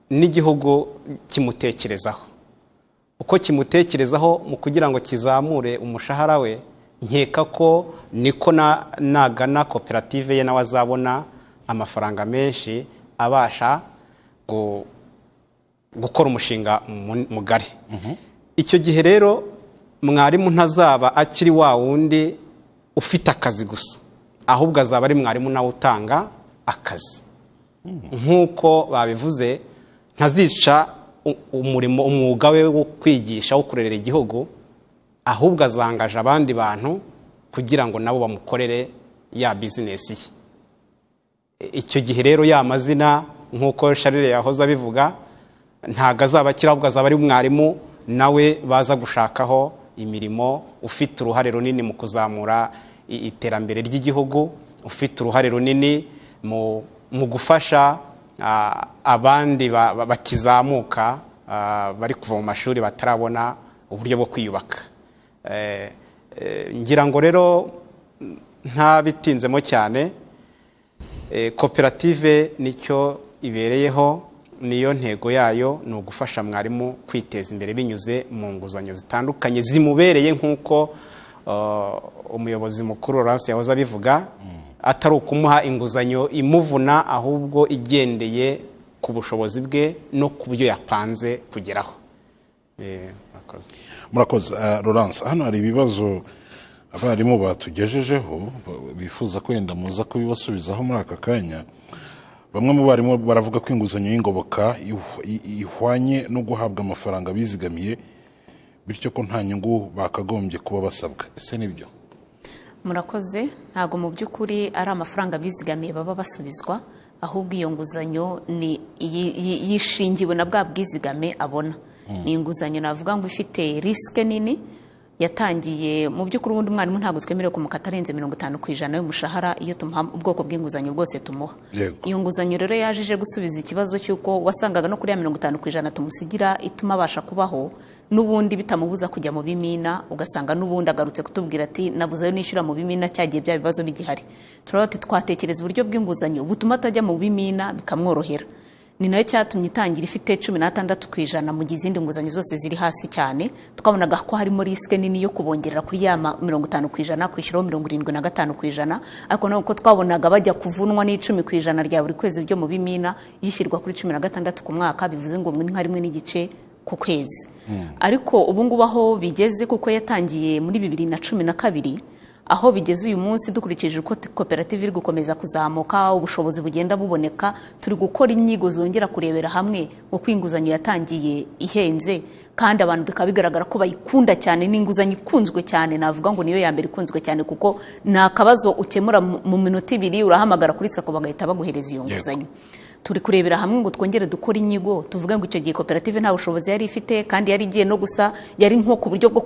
n'igihugu kimutekerezaho uko kimutekerezaho mu kugira ngo kizamure umushahara we nkeka ko niko na- nagana koperative ye nawe azabona amafaranga menshi abasha gu- gukora umushinga mu- mugari icyo gihe rero mwarimu ntazaba akiri wa wundi ufite akazi gusa ahubwo azaba ari mwarimu nawe utanga akazi nk'uko babivuze ntazica u- umurimo umwuga we wo kwigisha wo kurerera igihugu ahubwo azangaje abandi bantu kugira ngo nabo bamukorere ya bizinesi ye icyo gihe rero ya mazina nk'uko sharire yahoze abivuga ntabwo azaba akiri ahubwo azaba ari umwarimu nawe baza gushakaho imirimo ufite uruhare runini mu kuzamura i- iterambere ry'igihugu ufite uruhare runini mu, mu gufasha ah, abandi ba- ba- bakizamuka ah, bari kuva mu mashuri batarabona uburyo bwo kwiyubaka Eh, eh, ngira ngo rero mm, ntabitinzemo cyane Eh, koperative nicyo ibereyeho niyo ntego yayo ni ugufasha mwarimu kwiteza imbere binyuze mu nguzanyo zitandukanye zimubereye nk'uko uh, umuyobozi mukuru Laurence yahoze abivuga atari ukumuha inguzanyo imuvuna ahubwo igendeye ku bushobozi bwe no ku byo yapanze kugeraho Eh, murakoze. murakoze Ah, Laurence hano hari ibibazo abarimu batugejejeho ba- bifuza ko wenda muza kubibasubizaho muri aka kanya bamwe mu barimu baravuga ko inguzanyo y'ingoboka ihu- i- ihwanye no guhabwa amafaranga bizigamiye bityo ko nta nyungu bakagombye kuba basabwa ese nibyo murakoze ntabwo mu by'ukuri ari amafaranga bizigamiye baba basubizwa ahubwo iyo nguzanyo ni iyi- iyi- yishingiwe na bwa bwizigame abona ni inguzanyo navuga ngo ifite risike nini yatangiye mu by'ukuri ubundi umwarimu ntabwo twemerewe kumukata arenze mirongo itanu ku ijana y'umushahara iyo tumuha ubwoko bw'inguzanyo bwose tumuha Yego. iyo nguzanyo rero yaje ije gusubiza ikibazo cy'uko wasangaga no kuri ya mirongo itanu ku ijana tumusigira ituma abasha kubaho n'ubundi bitamubuza kujya mu bimina ugasanga n'ubundi agarutse kutubwira ati nabuze ayo nishyura mu bimina cyagiye bya bibazo bigihari turabona ati twatekereza uburyo bw'inguzanyo butuma atajya mu bimina bikamworohera ni nayo cyatumye itangira ifite cumi n'atandatu ku ijana mu gihe izindi nguzanyo zose ziri hasi cyane twabonaga ko harimo risike nini yo kubongerera kuri ya ma- mirongo itanu ku ijana kwishyuraho mirongo irindwi na gatanu ku ijana ariko nabwo ko twabonaga bajya kuvunwa n'icumi ku ijana rya buri kwezi ryo mu bimina yishyirwa kuri cumi na gatandatu ku mwaka bivuze ngo ni nka rimwe n'igice ku kwezi ariko ubu ngubu aho bigeze kuko yatangiye muri bibiri na cumi na kabiri aho bigeze uyu munsi dukurikije uko t- koperative iri gukomeza kuzamuka ubushobozi bugenda buboneka turi gukora inyigo zongera kurebera hamwe uko inguzanyo yatangiye ihenze kandi abantu bikaba bigaragara ko bayikunda cyane ni inguzanyo ikunzwe cyane navuga ngo niyo ya mbere ikunzwe cyane kuko nta kabazo ukemura mu mu minota ibiri urahamagara kuri sako bagahita baguhereza iyo nguzanyo turi kurebera hamwe ngo twongere dukore inyigo tuvuge ngo icyo gihe koperative nta bushobozi yari ifite kandi yari igiye no gusa yari nko ku buryo bwo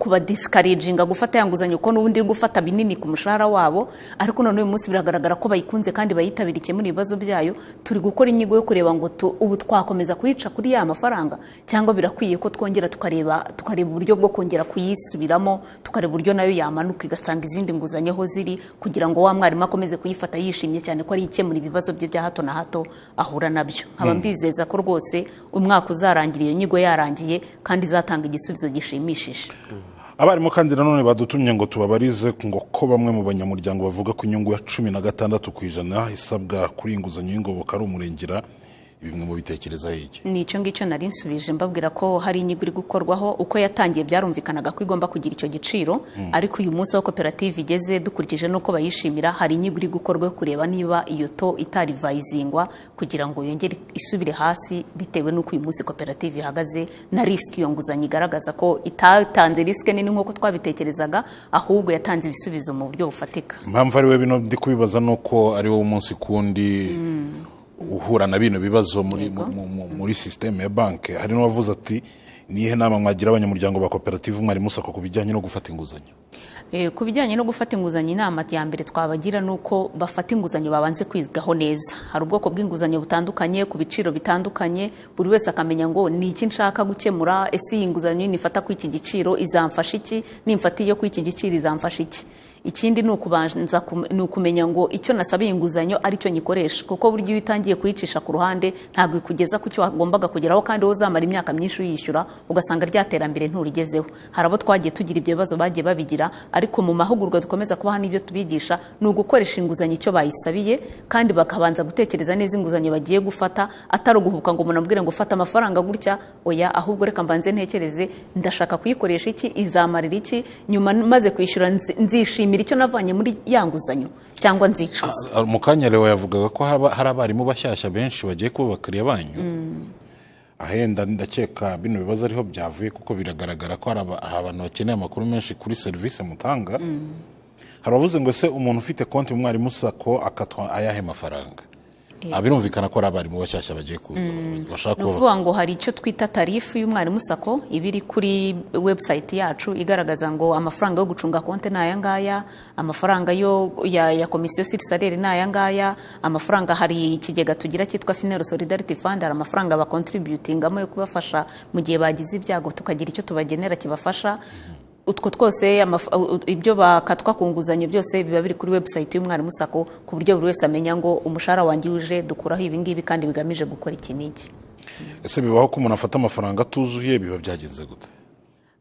kubadisikaraginga gufata ya nguzanyo ko n'ubundi iri gufata binini ku mushahara wabo ariko none uyu munsi biragaragara ko bayikunze kandi bayitabira ikemura ibibazo byayo turi gukora inyigo yo kureba ngo tu- ubu twakomeza kuyica kuri ya mafaranga cyangwa birakwiye ko twongera tukareba tukareba uburyo bwo kongera kuyisubiramo tukareba uburyo nayo yamanuka igasanga izindi nguzanyo aho ziri kugira ngo wa mwarimu akomeze kuyifata yishimye cyane ko ari ikemura ibibazo bye bya hato na hato ahura nabyo nkaba mbizeza ko rwose umwaka uzarangira iyo nyigo yarangiye kandi izatanga igisubizo gishimishije abarimu kandi nanone badutumye ngo tubabarize ngo ko bamwe mu banyamuryango bavuga ko inyungu ya cumi na gatandatu ku ijana isabwa kuri iyi nguzanyo y'ingoboka ari umurengera bimwe mu bitekereza iki ni icyo ngicyo nari nsubije mbabwira ko hari inyigo iri gukorwaho uko yatangiye byarumvikanaga ko igomba kugira icyo giciro ariko uyu munsi aho koperative igeze dukurikije n'uko bayishimira hari inyigo iri gukorwa yo kureba niba iyo to itarivayizingwa kugira ngo yongere isubire hasi bitewe n'uko uyu munsi koperative ihagaze na risiki iyo nguzanyo igaragaza ko itatanze risike nini nk'uko twabitekerezaga ahubwo yatanze ibisubizo mu buryo bufatika impamvu ari we bino ndi kubibaza ni uko ari wowe umunsi kundi uhura na bino bibazo muri, mu- mu- mu- muri sisiteme ya banki hari n'uwavuze ati nihe nama mwagira abanyamuryango ba koperative mwarimu sako ku bijyanye no gufata inguzanyo Eh, ku bijyanye no gufata inguzanyo inama ya mbere twabagira ni uko bafata inguzanyo babanze kwigaho neza hari ubwoko bw'inguzanyo butandukanye ku biciro bitandukanye buri wese akamenya ngo ni iki nshaka gukemura ese iyi nguzanyo nifata ku iki giciro izamfasha iki nimfata iyo ku iki giciro izamfasha iki ikindi ni ukubanza kum- ni ukumenya ngo icyo nasabiye inguzanyo ari cyo nyikoresha kuko buryo iyo utangiye kuyicisha ku ruhande ntabwo ikugeza ku cyo wagombaga kugeraho kandi wowe uzamara imyaka myinshi uyishyura ugasanga rya terambere nturigezeho hari abo twagiye tugira ibyo bibazo bagiye babigira ariko mu mahugurwa dukomeza kubaha n'ibyo tubigisha ni ugukoresha inguzanyo icyo bayisabiye kandi bakabanza gutekereza neza inguzanyo bagiye gufata atari uguhubuka ngo umuntu amubwire ngo fata amafaranga gutya oya ahubwo reka mbanze ntekereze ndashaka kuyikoresha iki izamarira iki nyuma maze kwishyura nzi- nzishimira icyo navanye muri ya nguzanyo cyangwa nzicuza Ah, mu kanya lewo yavugaga ko haba- hari abarimu bashyashya benshi bagiye kuba abakiriya banyu ahenda ndakeka bino bibazo ariho byavuye kuko biragaragara ko hari aba- hari abantu bakeneye amakuru menshi kuri serivisi mutanga hari abavuze ngo ese umuntu ufite konti mu mwarimu sako akatwa ayahe mafaranga Ah, birumvikana ko ari abarimu bashyashya bagiye ku bashaka ni kuba ukuvuga ngo hari icyo twita tarifu y'umwarimu sako iba iri kuri webusayiti yacu igaragaza ngo amafaranga yo gucunga konti ni aya ngaya amafaranga yo ya, ya komisiyo sirisalere ni aya ngaya amafaranga hari ikigega tugira cyitwa finero solidarity fund hari amafaranga bakontributingamo yo kubafasha mu gihe bagize ibyago tukagira icyo tubagenera kibafasha utwo twose amaf- u- u- ibyo bakatwa ku nguzanyo byose biba biri kuri webusayiti y'umwarimu sako ku buryo buri wese amenya ngo umushahara wanjye uje dukuraho ibi ngibi kandi bigamije gukora iki n'iki ese bibaho ko umuntu afata amafaranga atuzuye biba byagenze gute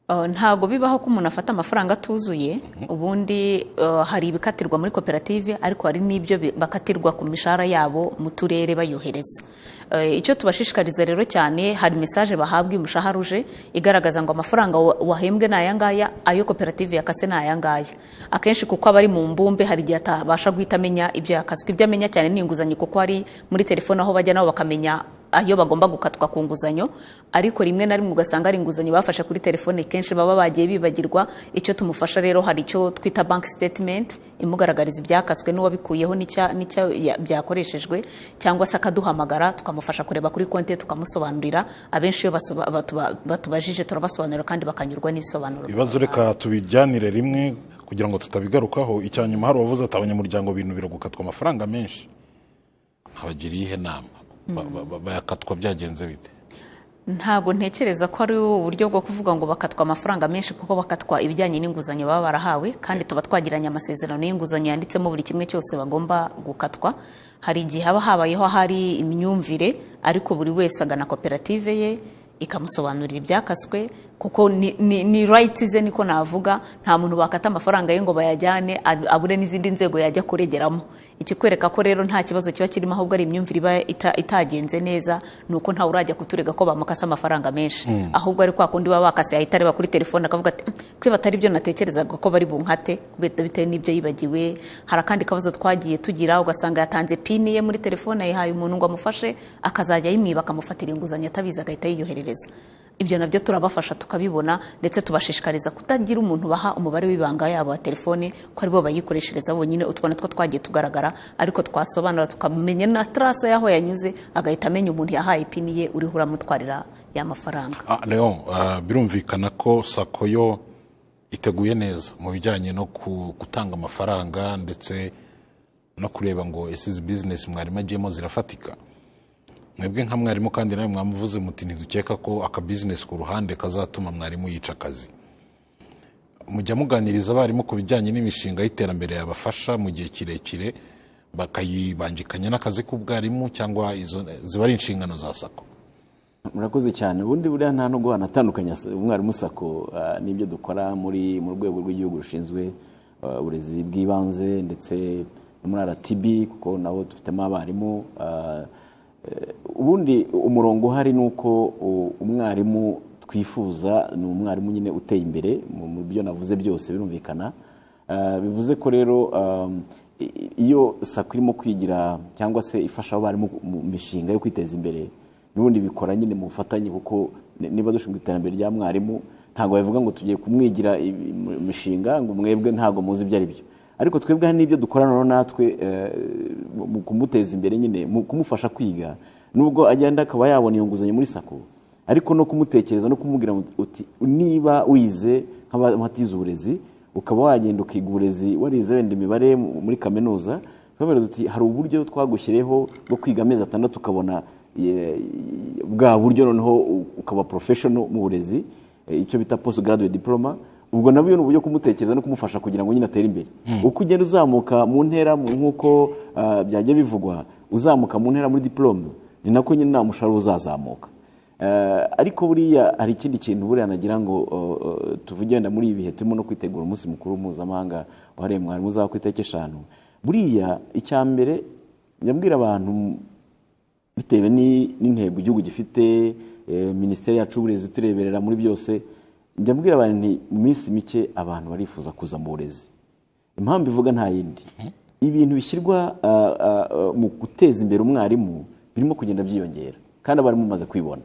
Uh, ntabwo bibaho ko umuntu afata amafaranga atuzuye ubundi uh, hari ibikatirwa muri koperative ariko hari n'ibyo bi- bakatirwa ku mishahara yabo mu turere bayohereza Uh, icyo tubashishikariza rero cyane hari mesaje bahabwa umushahara uje igaragaza ngo amafaranga wa- wahembwe ni aya ngaya ayo koperative yakase ni aya ngaya akenshi kuko aba ari mu mbumbe hari igihe atabasha guhita amenya ibyo yakaswe ibyo amenya cyane ni inguzanyo kuko hari muri telefone aho bajya nabo bakamenya ayo bagomba gukatwa ku nguzanyo ariko rimwe na rimwe ugasanga ari inguzanyo bafashe kuri telefone kenshi baba bagiye bibagirwa icyo tumufasha rero hari icyo twita bank statement imugaragariza ibyakaswe n'uwabikuyeho n'icya- n'icya ya- byakoreshejwe cyangwa se akaduhamagara tukamufasha kureba kuri konti ye tukamusobanurira abenshi iyo basoba- batuba- batubajije turabasobanurira kandi bakanyurwa n'ibisobanuro ibibazo reka tubijyanire rimwe kugira ngo tutabigarukaho icya nyuma hari uwavuze ati abanyamuryango bintu biragukatwa amafaranga menshi nkabagira iyihe nama Ba- ba- ba- bayakatwa byagenze bite ntabwo ntekereza ko ari uburyo bwo kuvuga ngo bakatwa amafaranga menshi kuko bakatwa ibijyanye n'inguzanyo baba barahawe kandi tuba twagiranye amasezerano y'inguzanyo yanditsemo buri kimwe cyose bagomba gukatwa hari igihe haba habayeho hari imyumvire ariko buri wese agana koperative ye ikamusobanurira ibyakaswe kuko ni- ni ni rayiti ze niko navuga nta muntu wakata amafaranga ye ngo bayajyane ab- abure n'izindi nzego yajya kuregeramo ikikwereka ko rero nta kibazo kiba kirimo ahubwo ari imyumvire iba ita- itagenze neza ni uko ntawe urajya kuturega ko bamukase amafaranga menshi ahubwo ari kwa kundi baba bakase yahita areba kuri telefone akavuga ati "Mm, kwiba atari byo natekerezaga ko bari bunkate kubera bitewe n'ibyo yibagiwe hari akandi kabazo twagiye tugira ugasanga yatanze pini ye muri telefone yayihaye umuntu ngo amufashe akazajya ayimwiba akamufatira inguzanyo atabizi agahita yiyoherereza ibyo nabyo turabafasha tukabibona ndetse tubashishikariza kutagira umuntu baha umubare w'ibanga yabo wa telefone ko aribo bayikoreshereza bonyine utwo natwo twagiye tugaragara ariko twasobanura tukamenya na tarasa y'aho yanyuze agahita amenya umuntu yahaye ipini ye uriho uramutwarira ya mafaranga Ah, Leon ah, birumvikana ko sako yo iteguye neza mu bijyanye no ku- gutanga amafaranga ndetse no kureba ngo ese izi bizinesi mwarimu agiyemo zirafatika mwebwe nka mwarimu kandi nawe mwamuvuze muti ntidukeka ko akabizinesi ku ruhande kazatuma mwarimu yica akazi mujya muganiriza abarimu ku bijyanye n'imishinga y'iterambere yabafasha mu gihe kirekire bakayibangikanya n'akazi k'ubwarimu cyangwa izo ziba ari inshingano za sako murakoze cyane ubundi buriya nta no guhana atandukanya umwarimu sako ah, n'ibyo dukora muri mu rwego rw'igihugu rushinzwe ah, uburezi bw'ibanze ndetse no muri rtb kuko nabo dufitemo abarimu ah, eh, ubundi umurongo uhari ni uko u- umwarimu twifuza ni umwarimu nyine uteye imbere mu mu byo navuze byose birumvikana Ah, bivuze ko rero ah, i- i- iyo sako irimo kwigira cyangwa se ifasha abarimu mu mishinga yo kwiteza imbere n'ubundi bikora nyine mu bufatanye kuko ni- niba dushinzwe iterambere rya mwarimu ntabwo babivuga ngo tugiye kumwigira ibi- im- imishinga ngo mwebwe ntabwo muzi ibyo ari byo ariko twebwe hari n'ibyo dukorana na natwe eh, mu- mu kumuteza imbere nyine mu kumufasha kwiga nubwo agenda akaba yabona iyo nguzanyo muri sako ariko no kumutekereza no kumubwira uti niba wize nk'abatize uburezi ukaba wagenda ukiga uburezi warize wenda imibare mu- muri kaminuza twababaza uti hari uburyo twagushyiriyeho bwo kwiga amezi atandatu ukabona ye- bwa buryo noneho u- ukaba professional mu burezi eh, icyo bita post graduate diploma ubwo nabyo ni uburyo kumutekereza no kumufasha kugira ngo nyine atere imbere uko ugenda uzamuka mu ntera mu- nk'uko ah, byajya bivugwa uzamuka mu ntera muri diplome ni nako nyine nta mushahara uzazamuka Eh, ariko buriya hari ikindi kintu buriya nagira ngo eh, eh, tuvuge wenda muri ibi bihe turimo no kwitegura umunsi mukuru mpuzamahanga wahariwe mwarimu uzaba ku itariki eshanu buriya icya mbere nyabwira abantu bitewe ni- n'intego igihugu gifite eh, minisiteri yacu y'uburezi tureberera muri byose njyabwira abantu nti mu minsi mike abantu barifuza kuza mu burezi impamvu ivuga nta yindi ibintu bishyirwa ah, ah, ah, mu guteza imbere umwarimu birimo kugenda byiyongera kandi abarimu bamaze kwibona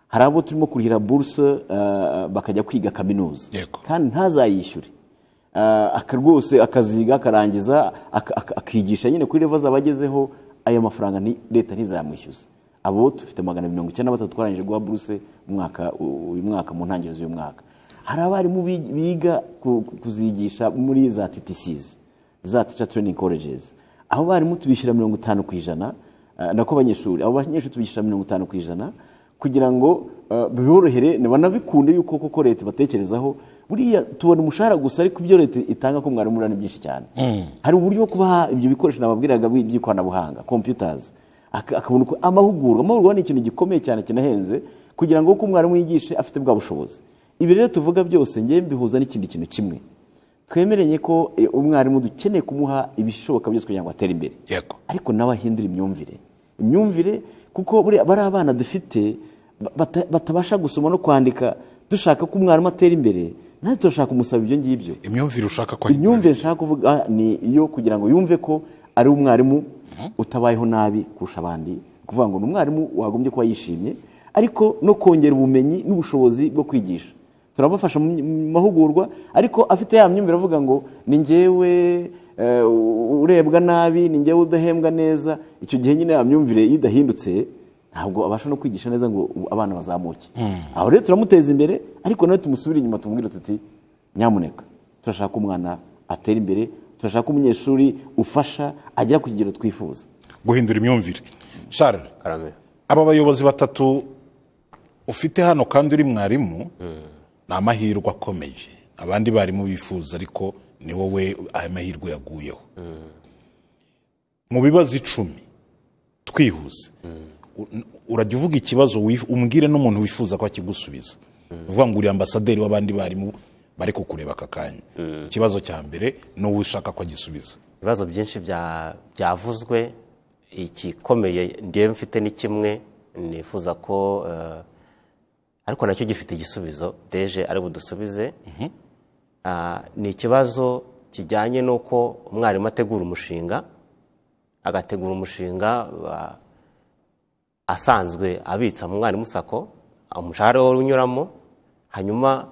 hari abo turimo kurihira buruse ah, bakajya kwiga kaminuza Yego. kandi ntazayishyure Ah, aka rwose akaziga akarangiza ak- ak- akigisha nyine kuri revo zaba agezeho aya mafaranga ni leta ntizayamwishyuza abo dufite magana mirongo icyenda na batatu twarangije guha buruse umwaka u- uyu mwaka mu ntangiriro z'uyu mwaka hari abarimu bi- biga ku- ku- kuzigisha muri za ttcs za teacher training colleges abo barimu tubishyura mirongo itanu ku ijana ah, nako abanyeshuri abo banyeshuri tubishyura mirongo itanu ku ijana kugira ngo ah, biborohere banabikunde yuko koko leta ibatekerezaho buriya tubona umushahara gusa ariko ibyo leta itanga ko mwarimu urana ni byinshi cyane hari uburyo bwo kubaha ibyo bikoresho nababwiraga bi- by'ikoranabuhanga computers Ak- akabona uko amahugurwa amahugurwa ni ikintu gikomeye cyane kinahenze kugira ngo uko umwarimu yigishe afite bwa bushobozi ibi rero tuvuga byose ngewe mbihuza n'ikindi kintu kimwe twemeranye ko eh, umwarimu dukeneye kumuha ibishoboka byose kugira ngo atere imbere yego ariko nawe ahindura imyumvire imyumvire kuko buriya bari abana dufite ba- bata- batabasha gusoma no kwandika dushaka ko umwarimu atera imbere natwe turashaka umusaba ibyo ngibyo imyumvire ushaka ko imyumvire nshaka kuvuga ni iyo kugira ngo yumve ko ari umwarimu utabayeho nabi kurusha abandi ni ukuvuga ngo ni umwarimu wagombye kuba yishimye ariko no kongera ubumenyi n'ubushobozi bwo kwigisha turabafasha mu my- mu mahugurwa ariko afite ya myumvire avuga ngo ni njyewe eh, u- urebwa nabi ni njyewe udahembwa neza icyo gihe nyine ya myumvire iyo idahindutse ntabwo abasha no kwigisha neza ngo ubu abana bazamuke aho rero turamuteza imbere ariko nawe tumusubire inyuma tumubwire tuti nyamuneka turashaka ko umwana atera imbere turashaka ko umunyeshuri ufasha agera ku kigero twifuza guhindura imyumvire Charles karame aba bayobozi batatu ufite hano kandi uri mwarimu ni amahirwe akomeye abandi barimu bifuza ariko ni wowe aya mahirwe yaguyeho mu bibazo icumi twihuse urajya uvuga ikibazo wif- umbwire n'umuntu wifuza ko akigusubiza uvuga ngo uri ambasaderi w'abandi barimu bari kukureba aka kanya ikibazo cya mbere ni wowe ushaka ko agisubiza ibibazo byinshi bya- byavuzwe igikomeye ngewe mfite ni kimwe nifuza ko eh, ariko nacyo gifite igisubizo deje ari budusubize Ah, ni ikibazo kijyanye n'uko umwarimu ategura umushinga agategura umushinga ah, asanzwe abitsa mu mwarimu sako umushahara we unyuramo hanyuma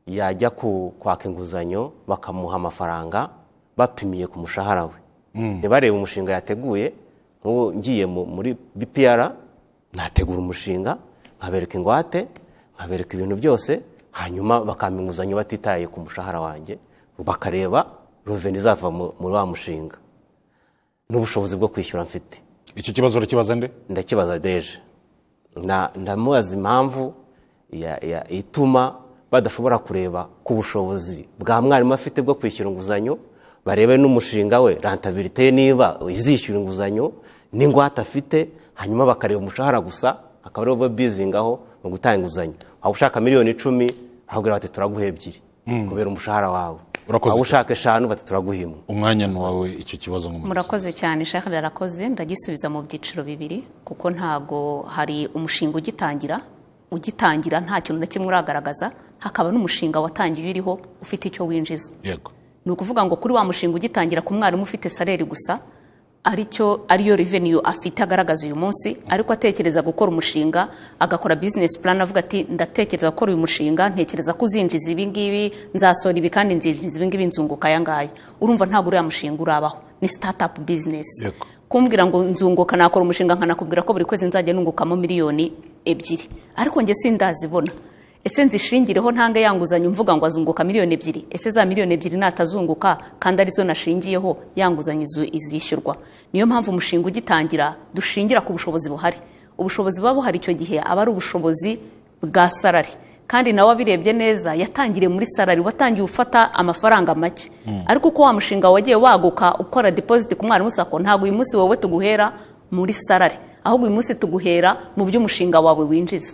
yajya ku- kwaka inguzanyo bakamuha amafaranga bapimiye ku mushahara we ntibarebe umushinga yateguye nk'ubu ngiye mu- muri bpr nategura umushinga nkabereka ingwate nkabereka ibintu byose hanyuma bakampa inguzanyo batitaye ku mushahara wanjye bakareba ruveni izava mu- muri wa mushinga n'ubushobozi bwo kwishyura mfite icyo kibazo urakibaza nde ndakibaza deje Na- ndamubaza impamvu ya- ya- ituma badashobora kureba ku bushobozi bwa mwarimu afite bwo kwishyura inguzanyo barebe n'umushinga we rantabirite ye niba izishyura inguzanyo n'ingwate afite hanyuma bakareba umushahara gusa akaba ariwo bo bizingaho mu gutanga inguzanyo waba ushaka miliyoni icumi ahubwo bati turaguha ebyiri kubera umushahara wawe Urakoze waba cyane. ushaka eshanu bati turaguha imwe umwanya ni uwawe icyo kibazo nk'umuyobozi murakoze cyane shaka rarakoze ndagisubiza mu byiciro bibiri kuko ntago hari umushinga ugitangira ugitangira nta kintu na kimwe uragaragaza hakaba n'umushinga watangiye uriho ufite icyo winjiza yego ni ukuvuga ngo kuri wa mushinga ugitangira ku mwarimu ufite sareri gusa aricyo ariyo revenue afite agaragaza uyu munsi ariko atekereza gukora umushinga agakora business plan avuga ati ndatekereza gukora uyu mushinga ntekereza ko uzinjiza ibi ngibi nzasora ibi kandi nzinjiza ibi ngibi nzunguka aya ngaya urumva ntabwo uriya mushinga urabaho ni startup business Yego. kumbwira ngo nzunguka nakora umushinga nkanakubwira ko buri kwezi nzajya nungukamo miliyoni ebyiri ariko njye sindazibona ese nzishingireho ntange yanguzanyo mvuga ngo azunguka miliyoni ebyiri ese za miliyoni ebyiri natazunguka kandi arizo nashingiyeho yanguzanyo izu- izishyurwa niyo mpamvu umushinga ugitangira dushingira ku bushobozi buhari ubushobozi buba buhari icyo gihe aba ari ubushobozi bwa sarari kandi nawe abirebye neza yatangiriye muri salari watangiye ufata amafaranga make ariko uko wa mushinga wagiye waguka ukora deposit ku mwarimu sako ntabwo uyu munsi wowe tuguhera muri salari ahubwo uyu munsi tuguhera mu byo umushinga wawe winjiza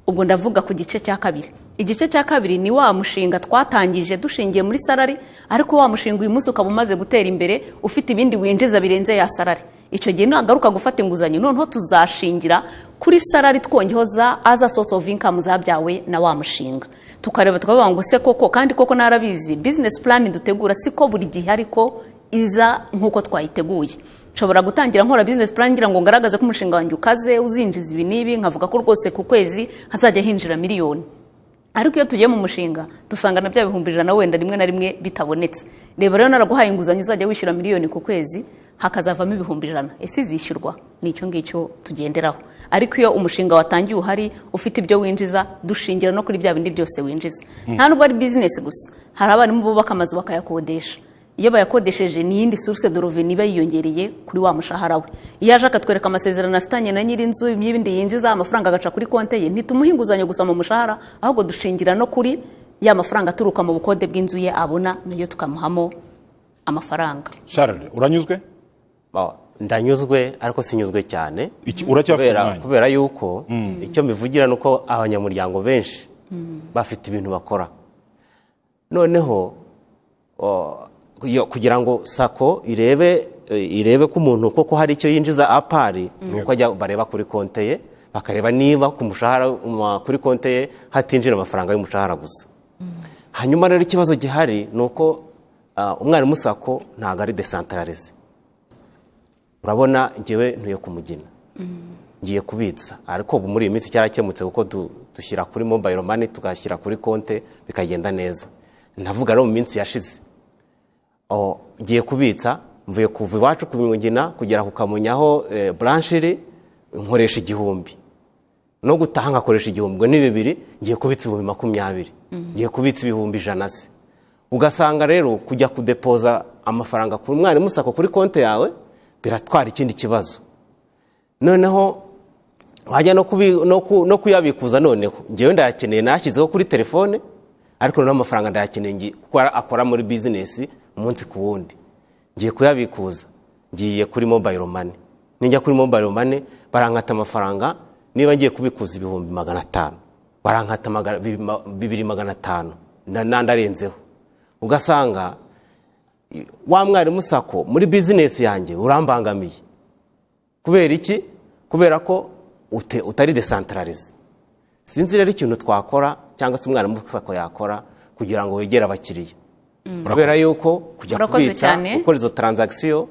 ubwo ndavuga ku gice cya kabiri igice cya kabiri ni wa mushinga twatangije dushingiye muri salari ariko wa mushinga uyu munsi ukaba umaze gutera imbere ufite ibindi winjiza birenze ya salari icyo gihe nagaruka gufata inguzanyo noneho tuzashingira kuri salari twongeho za aza source of income zabyawe na wa mushinga tukareba tukavuga ngo se koko kandi koko narabizi business plan dutegura siko buri gihe ariko iza nk'uko twayiteguye nshobora gutangira nkora business plan ngira ngo ngaragaze ko umushinga wanjye ukaze uzinjiza ibi n'ibi nkavuga ko rwose ku kwezi hazajya hinjira miliyoni ariko iyo tugiye mu mushinga dusanga na bya bihumbi ijana wenda rimwe na rimwe bitabonetse reba rero naraguhaye inguzanyo uzajya wishyura miliyoni ku kwezi hakazavamo ibihumbi ijana ese izishyurwa ni icyo ngicyo tugenderaho ariko iyo umushinga watangiye uhari ufite ibyo winjiza dushingira no kuri bya bindi byose winjiza nta nubwo ari bizinesi gusa hari abarimu bubaka amazu bakayakodesha iyo bayakodesheje ni iyindi source de revenu iba yiyongereye kuri wa mushahara we iyo aje akatwereka amasezerano afitanye na nyir'inzu y'ibindi yinjiza amafaranga agaca kuri konte ye ntitumuhe inguzanyo gusa mu mushahara ahubwo dushingira no kuri ya mafaranga aturuka mu bukode bw'inzu ye abona nayo tukamuhamo amafaranga Charles uranyuzwe Ba- ndanyuzwe ariko sinyuzwe cyane Iki- uracyafite kubera, umwanya kubera yuko icyo mbivugira ni uko abanyamuryango benshi bafite ibintu bakora noneho o, iyo- kugira ngo sako irebe eh, irebe ko umuntu koko hari icyo yinjiza apari ni uko ajya bareba kuri konte ye bakareba niba ku mushahara ma- kuri konte ye hatinjira amafaranga y'umushahara gusa hanyuma rero ikibazo gihari ni uko ah, umwarimu sako ntabwo ari desantararize urabona ngewe ntuye kumugina ngiye kubitsa ariko ubu muri iyi minsi cyarakemutse kuko du- dushyira kuri mobayiro mani tugashyira kuri konte bikagenda neza ndavuga rero mu minsi yashize o, ngiye kubitsa mvuye kuva iwacu ku mugina kugera ku kamonyi aho eh, branch iri nkoresha igihumbi no gutaha nkakoresha igihumbi ngo ni bibiri ngiye kubitsa ibihumbi makumyabiri ngiye kubitsa ibihumbi ijana se ugasanga rero kujya kudepoza amafaranga ku mwarimu sako kuri konti yawe biratwara ikindi kibazo noneho wajya no, kubi, no, ku, no kuyabikuza noneho ngewe ndayakeneye nashyizeho kuri telefone ariko noneho amafaranga ndayakeneye ngi- kuko ara- akora muri bizinesi umunsi ku wundi ngiye kuyabikuza ngiye kuri mobayiro mani nijya kuri mobayiro mane barankata amafaranga niba ngiye kubikuza ibihumbi magana atanu barankata magana- bibi- ma- bibiri magana atanu na- n'andi arenzeho ugasanga i- wa mwarimu sako muri bizinesi yanjye urambangamiye kubera iki kubera ko ute- utari desantararize sinzi rero ikintu twakora cyangwa se umwarimu sako yakora kugira ngo wegere abakiriya kubera yuko kujya Murakoze kubitsa cyane. gukora izo taranzagisiyo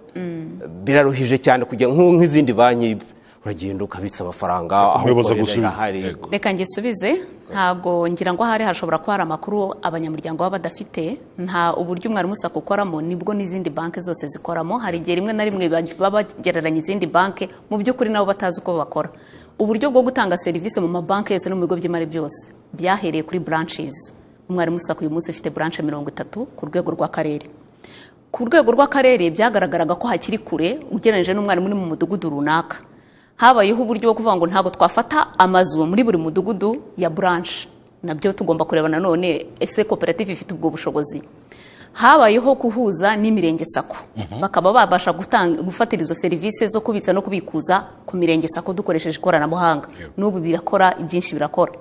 biraruhije cyane kujya nko- nk'izindi banki uragenda ukabitsa amafaranga umuyobozi ukorera agusubiza. irahari. Yego. reka ngisubize ntabwo ngira ngo ahari hashobora kuba hari amakuru abanyamuryango baba badafite nta uburyo umwarimu sako ukoramo nibwo n'izindi banki zose zikoramo hari igihe rimwe na rimwe baj- baba bagereranya izindi banki mu by'ukuri nabo batazi uko bakora uburyo bwo gutanga serivisi mu mabanki yose no mu bigo by'imari byose byahereye kuri branches umwarimu sako uyu munsi ufite branche mirongo itatu ku rwego rw'akarere ku rwego rw'akarere byagaragaraga ko hakiri kure ugereranyije n'umwarimu uri mu mudugudu runaka habayeho uburyo bwo kuvuga ngo ntabwo twafata amazu muri buri mudugudu ya branche nabyo tugomba kureba nanone ese koperative ifite ubwo bushobozi habayeho guhuza n'imirenge sako bakaba babasha gutanga- gufatira izo serivisi zo kubitsa no kubikuza ku mirenge sako dukoresheje ikoranabuhanga n'ubu birakora ibyinshi birakora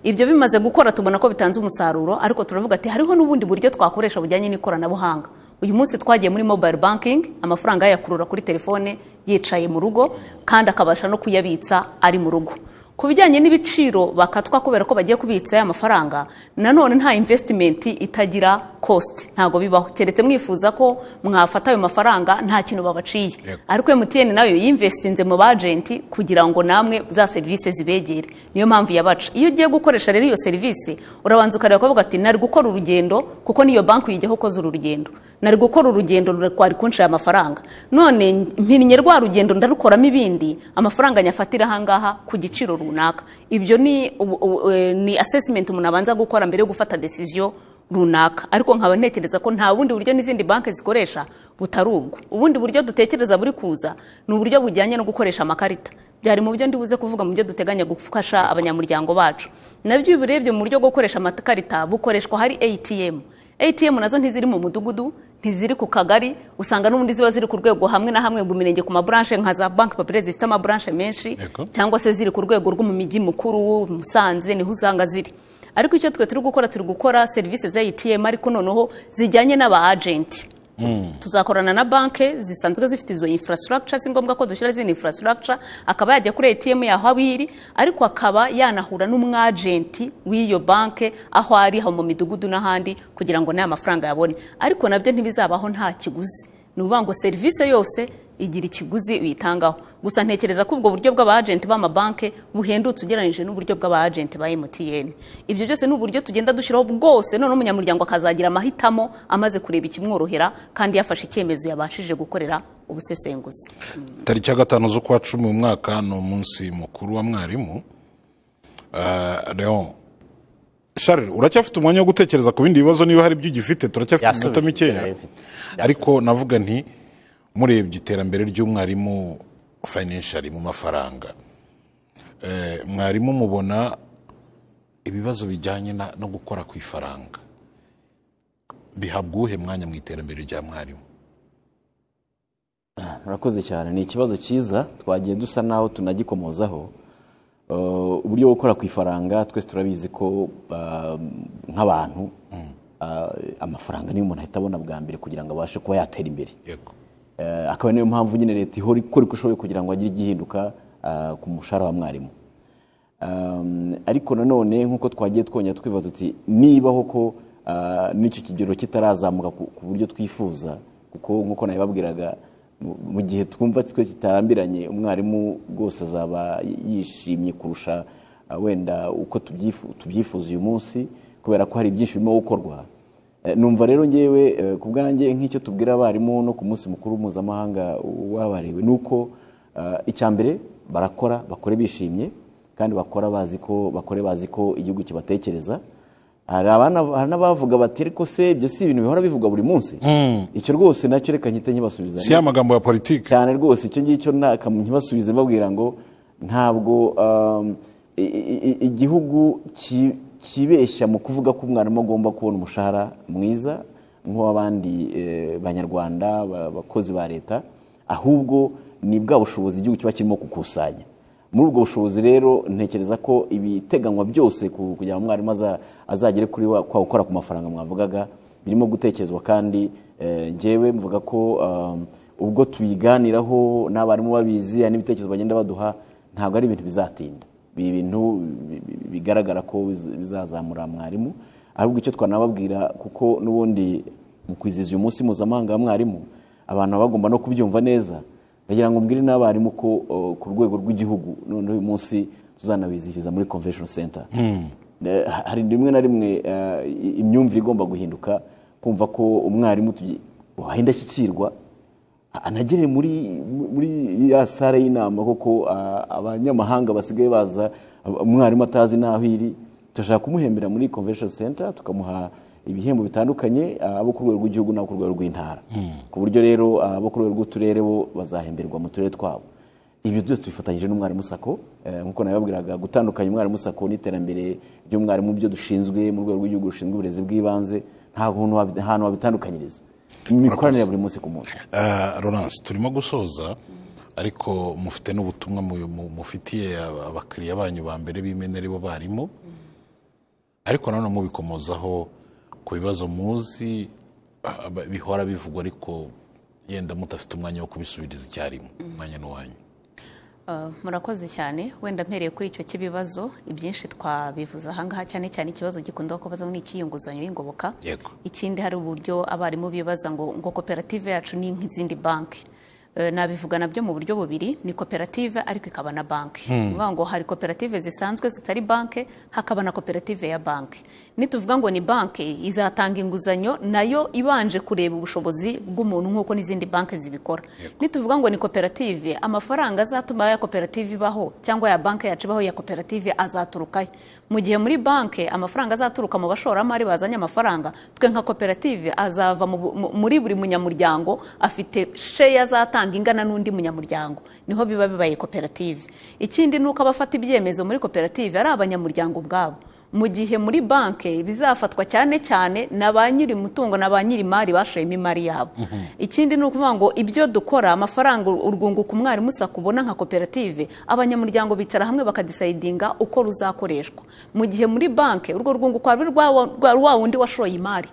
ibyo bimaze gukora tubona ko bitanze umusaruro ariko turavuga ati hariho n'ubundi buryo twakoresha bujyanye n'ikoranabuhanga uyu munsi twagiye muri mobile banking amafaranga yayakurura kuri telefone yicaye mu rugo kandi akabasha no kuyabitsa ari mu rugo ku bijyanye n'ibiciro bakatwa kubera ko bagiye kubitsa ya mafaranga nanone nta investimenti itagira cost ntabwo bibaho keretse mwifuza ko mwafata ayo mafaranga nta kintu babaciye Yego. ariko MTN nayo yinvestinze mu bajenti kugira ngo namwe za serivisi zibegere niyo mpamvu yabaca iyo ugiye gukoresha rero iyo serivisi urabanza ukareba ukavuga ati nari gukora urugendo kuko niyo banki uyijyaho ukoze uru rugendo nari gukora urugendo rura- kwari kunshaya amafaranga none mpinnye rwa rugendo ndarukoramo ibindi amafaranga nyafatira ahangaha ku giciro runaka ibyo ni ubu- ubu- eh, ni assessment umuntu abanza gukora mbere yo gufata decision runaka ariko nkaba ntekereza ko nta bundi buryo n'izindi banki zikoresha butari ubwo ubundi buryo dutekereza buri kuza ni uburyo bujyanye no gukoresha amakarita byari mu byo ndibuze kuvuga mu byo duteganya gufasha abanyamuryango bacu nabyo iyo ubirebye mu buryo bwo gukoresha amakarita bukoreshwa hari atm atm nazo ntiziri mu mudugudu ntiziri ku kagari usanga n'ubundi ziba ziri ku rwego hamwe na hamwe mu mirenge ku maburanshe nka za banki papire zifite amaburanshe menshi Yego. cyangwa se ziri ku rwego rwo mu mijyi mukuru musanze niho usanga ziri ariko icyo twe turi gukora turi gukora serivisi za ATM ariko noneho zijyanye n'aba agenti tuzakorana na banki zisanzwe zifite izo infrastructure si ngombwa ko dushyira izindi infrastructure akaba yajya kuri ATM yaho aho iri ariko akaba yanahura n'umwagenti w'iyo banki aho ari aho mu midugudu n'ahandi kugira ngo n'aya mafaranga yabone ariko nabyo ntibizabaho nta kiguzi ni ukuvuga ngo serivisi yose igira ikiguzi uyitangaho gusa ntekereza ko ubwo buryo bw'abajenti b'amabanki buhendutse ugereranyije n'uburyo bw'abajenti ba MTN ibyo byose ni uburyo tugenda dushyiraho bwose noneho umunyamuryango akazagira amahitamo amaze kureba ikimworohera kandi yafashe icyemezo yabashije gukorera ubusesenguzi tariki ya gatanu z'ukwa cumi uyu mwaka ni umunsi mukuru wa mwarimu Ah, Leon Charles uracyafite umwanya wo gutekereza ku bindi bibazo niba hari ibyo ugifite turacyafite Yasubije, iminota mikeya yarabifite. ariko navuga nti murebye iterambere ry'umwarimu fayinanshari mu mafaranga Eh, mwarimu mubona ibibazo bijyanye na- no gukora ku ifaranga bihabwa uwuhe mwanya mu iterambere rya mwarimu murakoze cyane ni ikibazo cyiza twagiye dusa naho tunagikomozaho Uh, uburyo bwo gukora ku ifaranga twese turabizi ko uh, nk'abantu uh, amafaranga niyo umuntu ahita abona bwa mbere kugira ngo abashe kuba yatera imbere yego Eh, akaba niyo mpamvu nyine leta ihora ikora uko ishoboye kugira ngo hagire igihinduka ah, ku mushahara wa mwarimu Um, ariko nanone nk'uko twagiye twongera twibaza tuti niba koko ah, n'icyo kigero kitarazamuka ku ku buryo twifuza kuko nk'uko nabibabwiraga mu- mu gihe twumva twe kitarambiranye umwarimu rwose azaba yishimye kurusha ah, wenda uko tubyifu- tubyifuza uyu munsi kubera ko hari byinshi birimo gukorwa Eh, numva rero ngewe eh, ku bwanjye nk'icyo tubwira abarimu no ku munsi mukuru mpuzamahanga wabariwe ni uko eh, icya mbere barakora bakore bishimye kandi bakora bazi ko bakore bazi ko igihugu kibatekereza hari abana- hari n'abavuga bati ariko se ibyo si ibintu bihora bivugwa buri munsi icyo rwose nacyo reka nkite nkibasubiza si ya magambo ya politiki cyane rwose icyo ngicyo nta- kam- ntibasubize mbabwira ngo ntabwo um, i- i- i- igihugu ki- kibeshya mu kuvuga ko umwarimu agomba kubona umushahara mwiza nk'uw'abandi eh, banyarwanda ba- abakozi ba leta ahubwo ni bwa bushobozi igihugu kiba kirimo gukusanya muri ubwo bushobozi rero ntekereza ko ibiteganywa byose ku- kugira ngo umwarimu aza- azagere kuri wa kwa gukora ku mafaranga mwavugaga birimo gutekerezwa kandi eh, njyewe mvuga ko um, ubwo tubiganiraho n'abarimu babizi hari n'ibitekerezo bagenda baduha ntabwo ari ibintu bizatinda ibi bintu bi- bi- bigaragara ko biz- bizazamura mwarimu ahubwo icyo twanababwira kuko n'ubundi mu kwizihiza uyu munsi mpuzamahanga wa mwarimu abantu baba bagomba no kubyumva neza ndagira ngo mbwire n'abarimu ko o, ku rwego rw'igihugu noneho uyu munsi tuzanabizihiriza muri convention center Eh, ha- hari rimwe na rimwe eh, i- imyumvire igomba guhinduka kumva ko umwarimu tugi- waha indashyikirwa anagere muri muri ya sare y'inama koko a- abanyamahanga basigaye baza umwarimu atazi n'aho iri turashaka kumuhembera muri convention center tukamuha ibihembo bitandukanye abo ku rwego rw'igihugu n'abo ku rwego rw'intara ku buryo rero abo ku rwego rw'uturere bo bazahemberwa mu turere twabo ibyo byose tubifatanyije n'umwarimu sako eh, nk'uko nabibabwiraga gutandukanya umwarimu sako n'iterambere ry'umwarimu byo dushinzwe mu rwego rw'igihugu rushinzwe uburezi bw'ibanze nta hantu wabi- ahantu wabitandukanyiriza imikoranire ya buri munsi ku munsi Ah, Laurence turimo gusoza ariko mufite n'ubutumwa mu- mu- mufitiye aba- abakiriya banyu ba mbere b'imena aribo barimo ariko nanone mubikomozaho ku bibazo muzi ah, ba- bihora bivugwa ariko yenda mudafite umwanya wo kubisubiriza icyarimwe umwanya n'uwanyu Uh, murakoze cyane wenda mpereye kuri icyo cy'ibibazo ibyinshi twabivuze ahangaha cyane cyane ikibazo gikunda kubaza ni icy'iyunguzanyo y'ingoboka Yego. ikindi hari uburyo abarimu bibaza ngo ngo koperative yacu ni nk'izindi banki Eh, nabivuga nabyo mu buryo bubiri ni koperative ariko ikaba na banki ni ukuvuga ngo hari koperative zisanzwe zitari banki hakaba na koperative ya banki nituvuga ngo ni banki izatanga inguzanyo nayo ibanje kureba ubushobozi bw'umuntu nk'uko n'izindi banki zibikora nituvuga ngo ni koperative amafaranga azatuma ya koperative ibaho cyangwa ya banki yacu ibaho ya koperative azaturukahe mu gihe muri banki amafaranga azaturuka mu bashoramari bazanye amafaranga twe nka koperative azava mu bu- mu- muri buri munyamuryango afite sheya azatanga ingana n'undi munyamuryango niho biba bibaye koperative ikindi ni uko abafata ibyemezo muri koperative ari abanyamuryango ubwabo mu gihe muri banki bizafatwa cyane cyane na ba nyiri umutungo na ba nyiri imari bashoyemo imari yabo ikindi ni ukuvuga ngo ibyo dukora amafaranga urwunguko umwarimu sako ubona nka koperative abanyamuryango bicara hamwe bakadisayidinga uko ruzakoreshwa mu gihe muri banki urwo rwunguko ari rwa rwa wa wundi washoye imari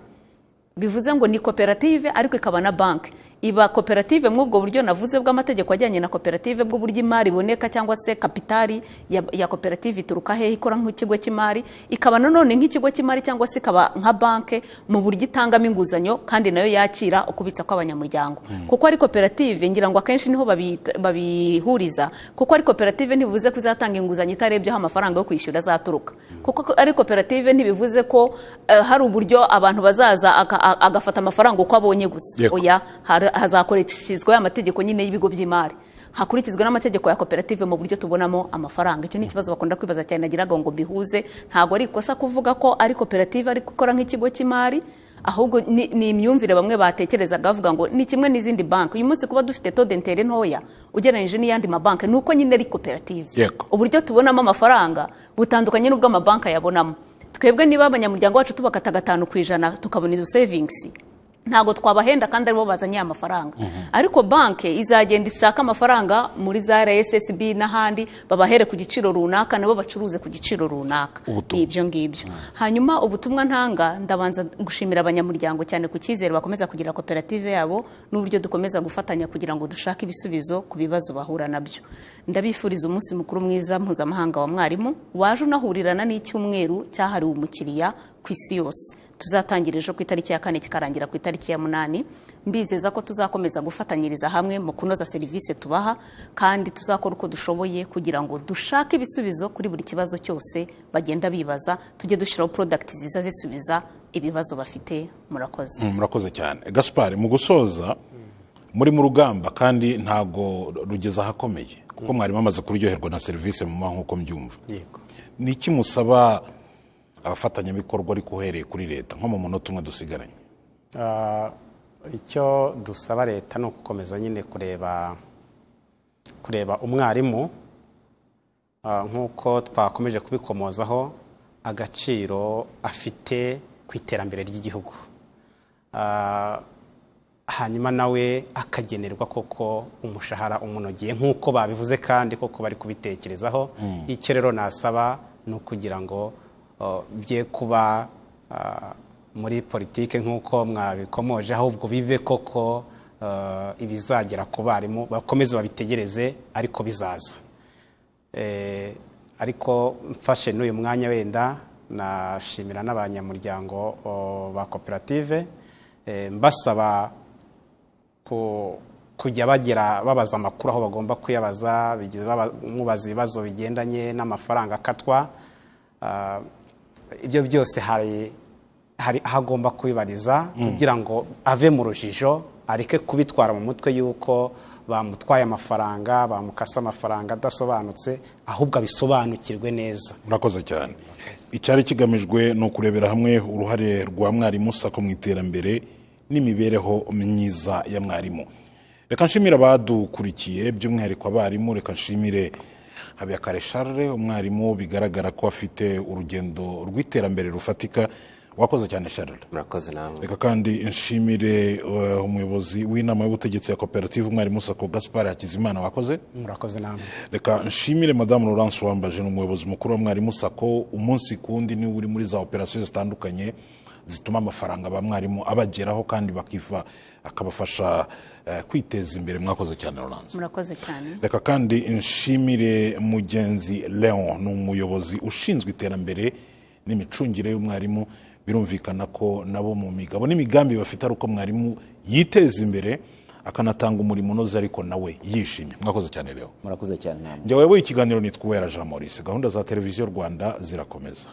bivuze ngo ni koperative ariko ikaba na banki iba koperative muri ubwo buryo navuze bw'amategeko ajyanye na koperative bw'uburyo imari iboneka cyangwa se kapitari ya, ya koperative ituruka hehe ikora nk'ikigo cy'imari ikaba nanone nk'ikigo cy'imari cyangwa se ikaba nka banki mu buryo itangamo inguzanyo kandi nayo yakira ukubitsa kw'abanyamuryango kuko ari koperative ngira ngo akenshi niho babita- babihuriza kuko ari koperative ntibivuze ko izatanga inguzanyo itarebyeho amafaranga yo kwishyura azaturuka kuko ari koperative ntibivuze ko eh, hari uburyo abantu bazaza aka- a- agafata amafaranga uko abonye gusa Yego. oya har- hazakurikizwa amategeko nyine y'ibigo by'imari hakurikizwa n'amategeko ya koperative mu buryo tubonamo amafaranga icyo ni ikibazo bakunda kwibaza cyane nagiraga ngo mbihuze ntabwo ari ikosa kuvuga ko ari koperative ariko ikora nk'ikigo cy'imari ahubwo ni ni imyumvire bamwe batekerezaga bavuga ngo ni kimwe n'izindi banki uyu munsi kuba dufite tode ntere ntoya ugereranyije n'iyandi mabanki ni uko nyine ari koperative Yego. uburyo tubonamo amafaranga butandukanye n'ubwo amabanki ayabonamo twebwe niba abanyamuryango bacu tubakata gatanu ku ijana tukabona izo savingisi ntabwo twabahenda kandi aribo bazanye aya mafaranga ariko banki izagenda ishaka amafaranga muri za rssb n'ahandi babahere ku giciro runaka nabo bacuruze ku giciro runaka Ubutumwa. ni ibyo ngibyo hanyuma ubutumwa ntanga ndabanza gushimira abanyamuryango cyane ku cyizere bakomeza kugira koperative yabo n'uburyo dukomeza gufatanya kugira ngo dushake ibisubizo ku bibazo bahura nabyo ndabifuriza umunsi mukuru mwiza mpuzamahanga wa mwarimu waje unahurirana n'icyumweru cyahariwe umukiriya ku isi yose tuzatangira ejo ku itariki ya kane kikarangira ku itariki ya munani mbizeza ko tuzakomeza gufatanyiriza hamwe mu kunoza serivisi tubaha kandi tuzakora uko dushoboye kugira ngo dushake ibisubizo kuri buri kibazo cyose bagenda bibaza tujye dushyiraho porodagiti ziza zisubiza ibibazo bafite murakoze Mm, murakoze cyane gaspari mu gusoza muri mu rugamba kandi ntago rugeze ahakomeye kuko mwarimu amaze kuryoherwa na serivisi mu nk'uko mbyumva yego ni iki musaba abafatanyabikorwa ariko uhereye kuri leta nko mu munota umwe dusigaranye Ah, icyo dusaba leta ni ugukomeza nyine kureba kureba umwarimu ah, nk'uko twakomeje kubikomozaho agaciro afite ku iterambere ry'igihugu Ah, hanyuma nawe akagenerwa koko umushahara umunogeye nk'uko babivuze kandi koko bari kubitekerezaho icyo rero nasaba ni ukugira ngo uh, bye kuba uh, muri politike nk'uko mwabikomoje ahubwo bive koko uh, ibizagera ku barimu bakomeze babitegereze ariko bizaza Eh, ariko mfashe n'uyu mwanya wenda nashimira n'abanyamuryango o, ba koperative Eh, mbasaba ku- kujya bagira babaza amakuru aho bagomba kuyabaza bigize baba- mubaza ibibazo bigendanye n'amafaranga akatwa Ah, ibyo byose hari hari aho agomba kubibariza kugira ngo ave mu rujijo areke kubitwara mu mutwe y'uko bamutwaye amafaranga bamukase amafaranga adasobanutse ahubwo abisobanukirwe neza murakoze cyane icyari kigamijwe ni ukurebera hamwe uruhare rwa mwarimu sako mu iterambere n'imibereho myiza ya mwarimu reka nshimire abadukurikiye by'umwihariko abarimu reka nshimire habiyakare charles umwarimu bigaragara ko afite urugendo rw'iterambere rufatika wakoze cyane charles murakoze namwe reka kandi nshimire eh, umuyobozi w'inama y'ubutegetsi ya koperative umwarimu sako gaspar hakizimana wakoze murakoze namwe reka nshimire madamu laurence wambaje ni umuyobozi mukuru wa mwarimu sako umunsi ku wundi niwe uri muri za operasiyo zitandukanye zituma amafaranga ba mwarimu abageraho kandi bakiva akabafasha eh, kwiteza imbere mwakoze cyane laurence murakoze cyane reka kandi nshimire mugenzi leon ni umuyobozi ushinzwe iterambere n'imicungire y'umwarimu birumvikana ko nabo mu migabo n'imigambi bafite ari uko mwarimu yiteza imbere akanatanga umurimo unoze ariko nawe yishimye mwakoze cyane leon murakoze cyane namwe njya wowe ikiganiro nitwa uwera jean maurice gahunda za televiziyo rwanda zirakomeza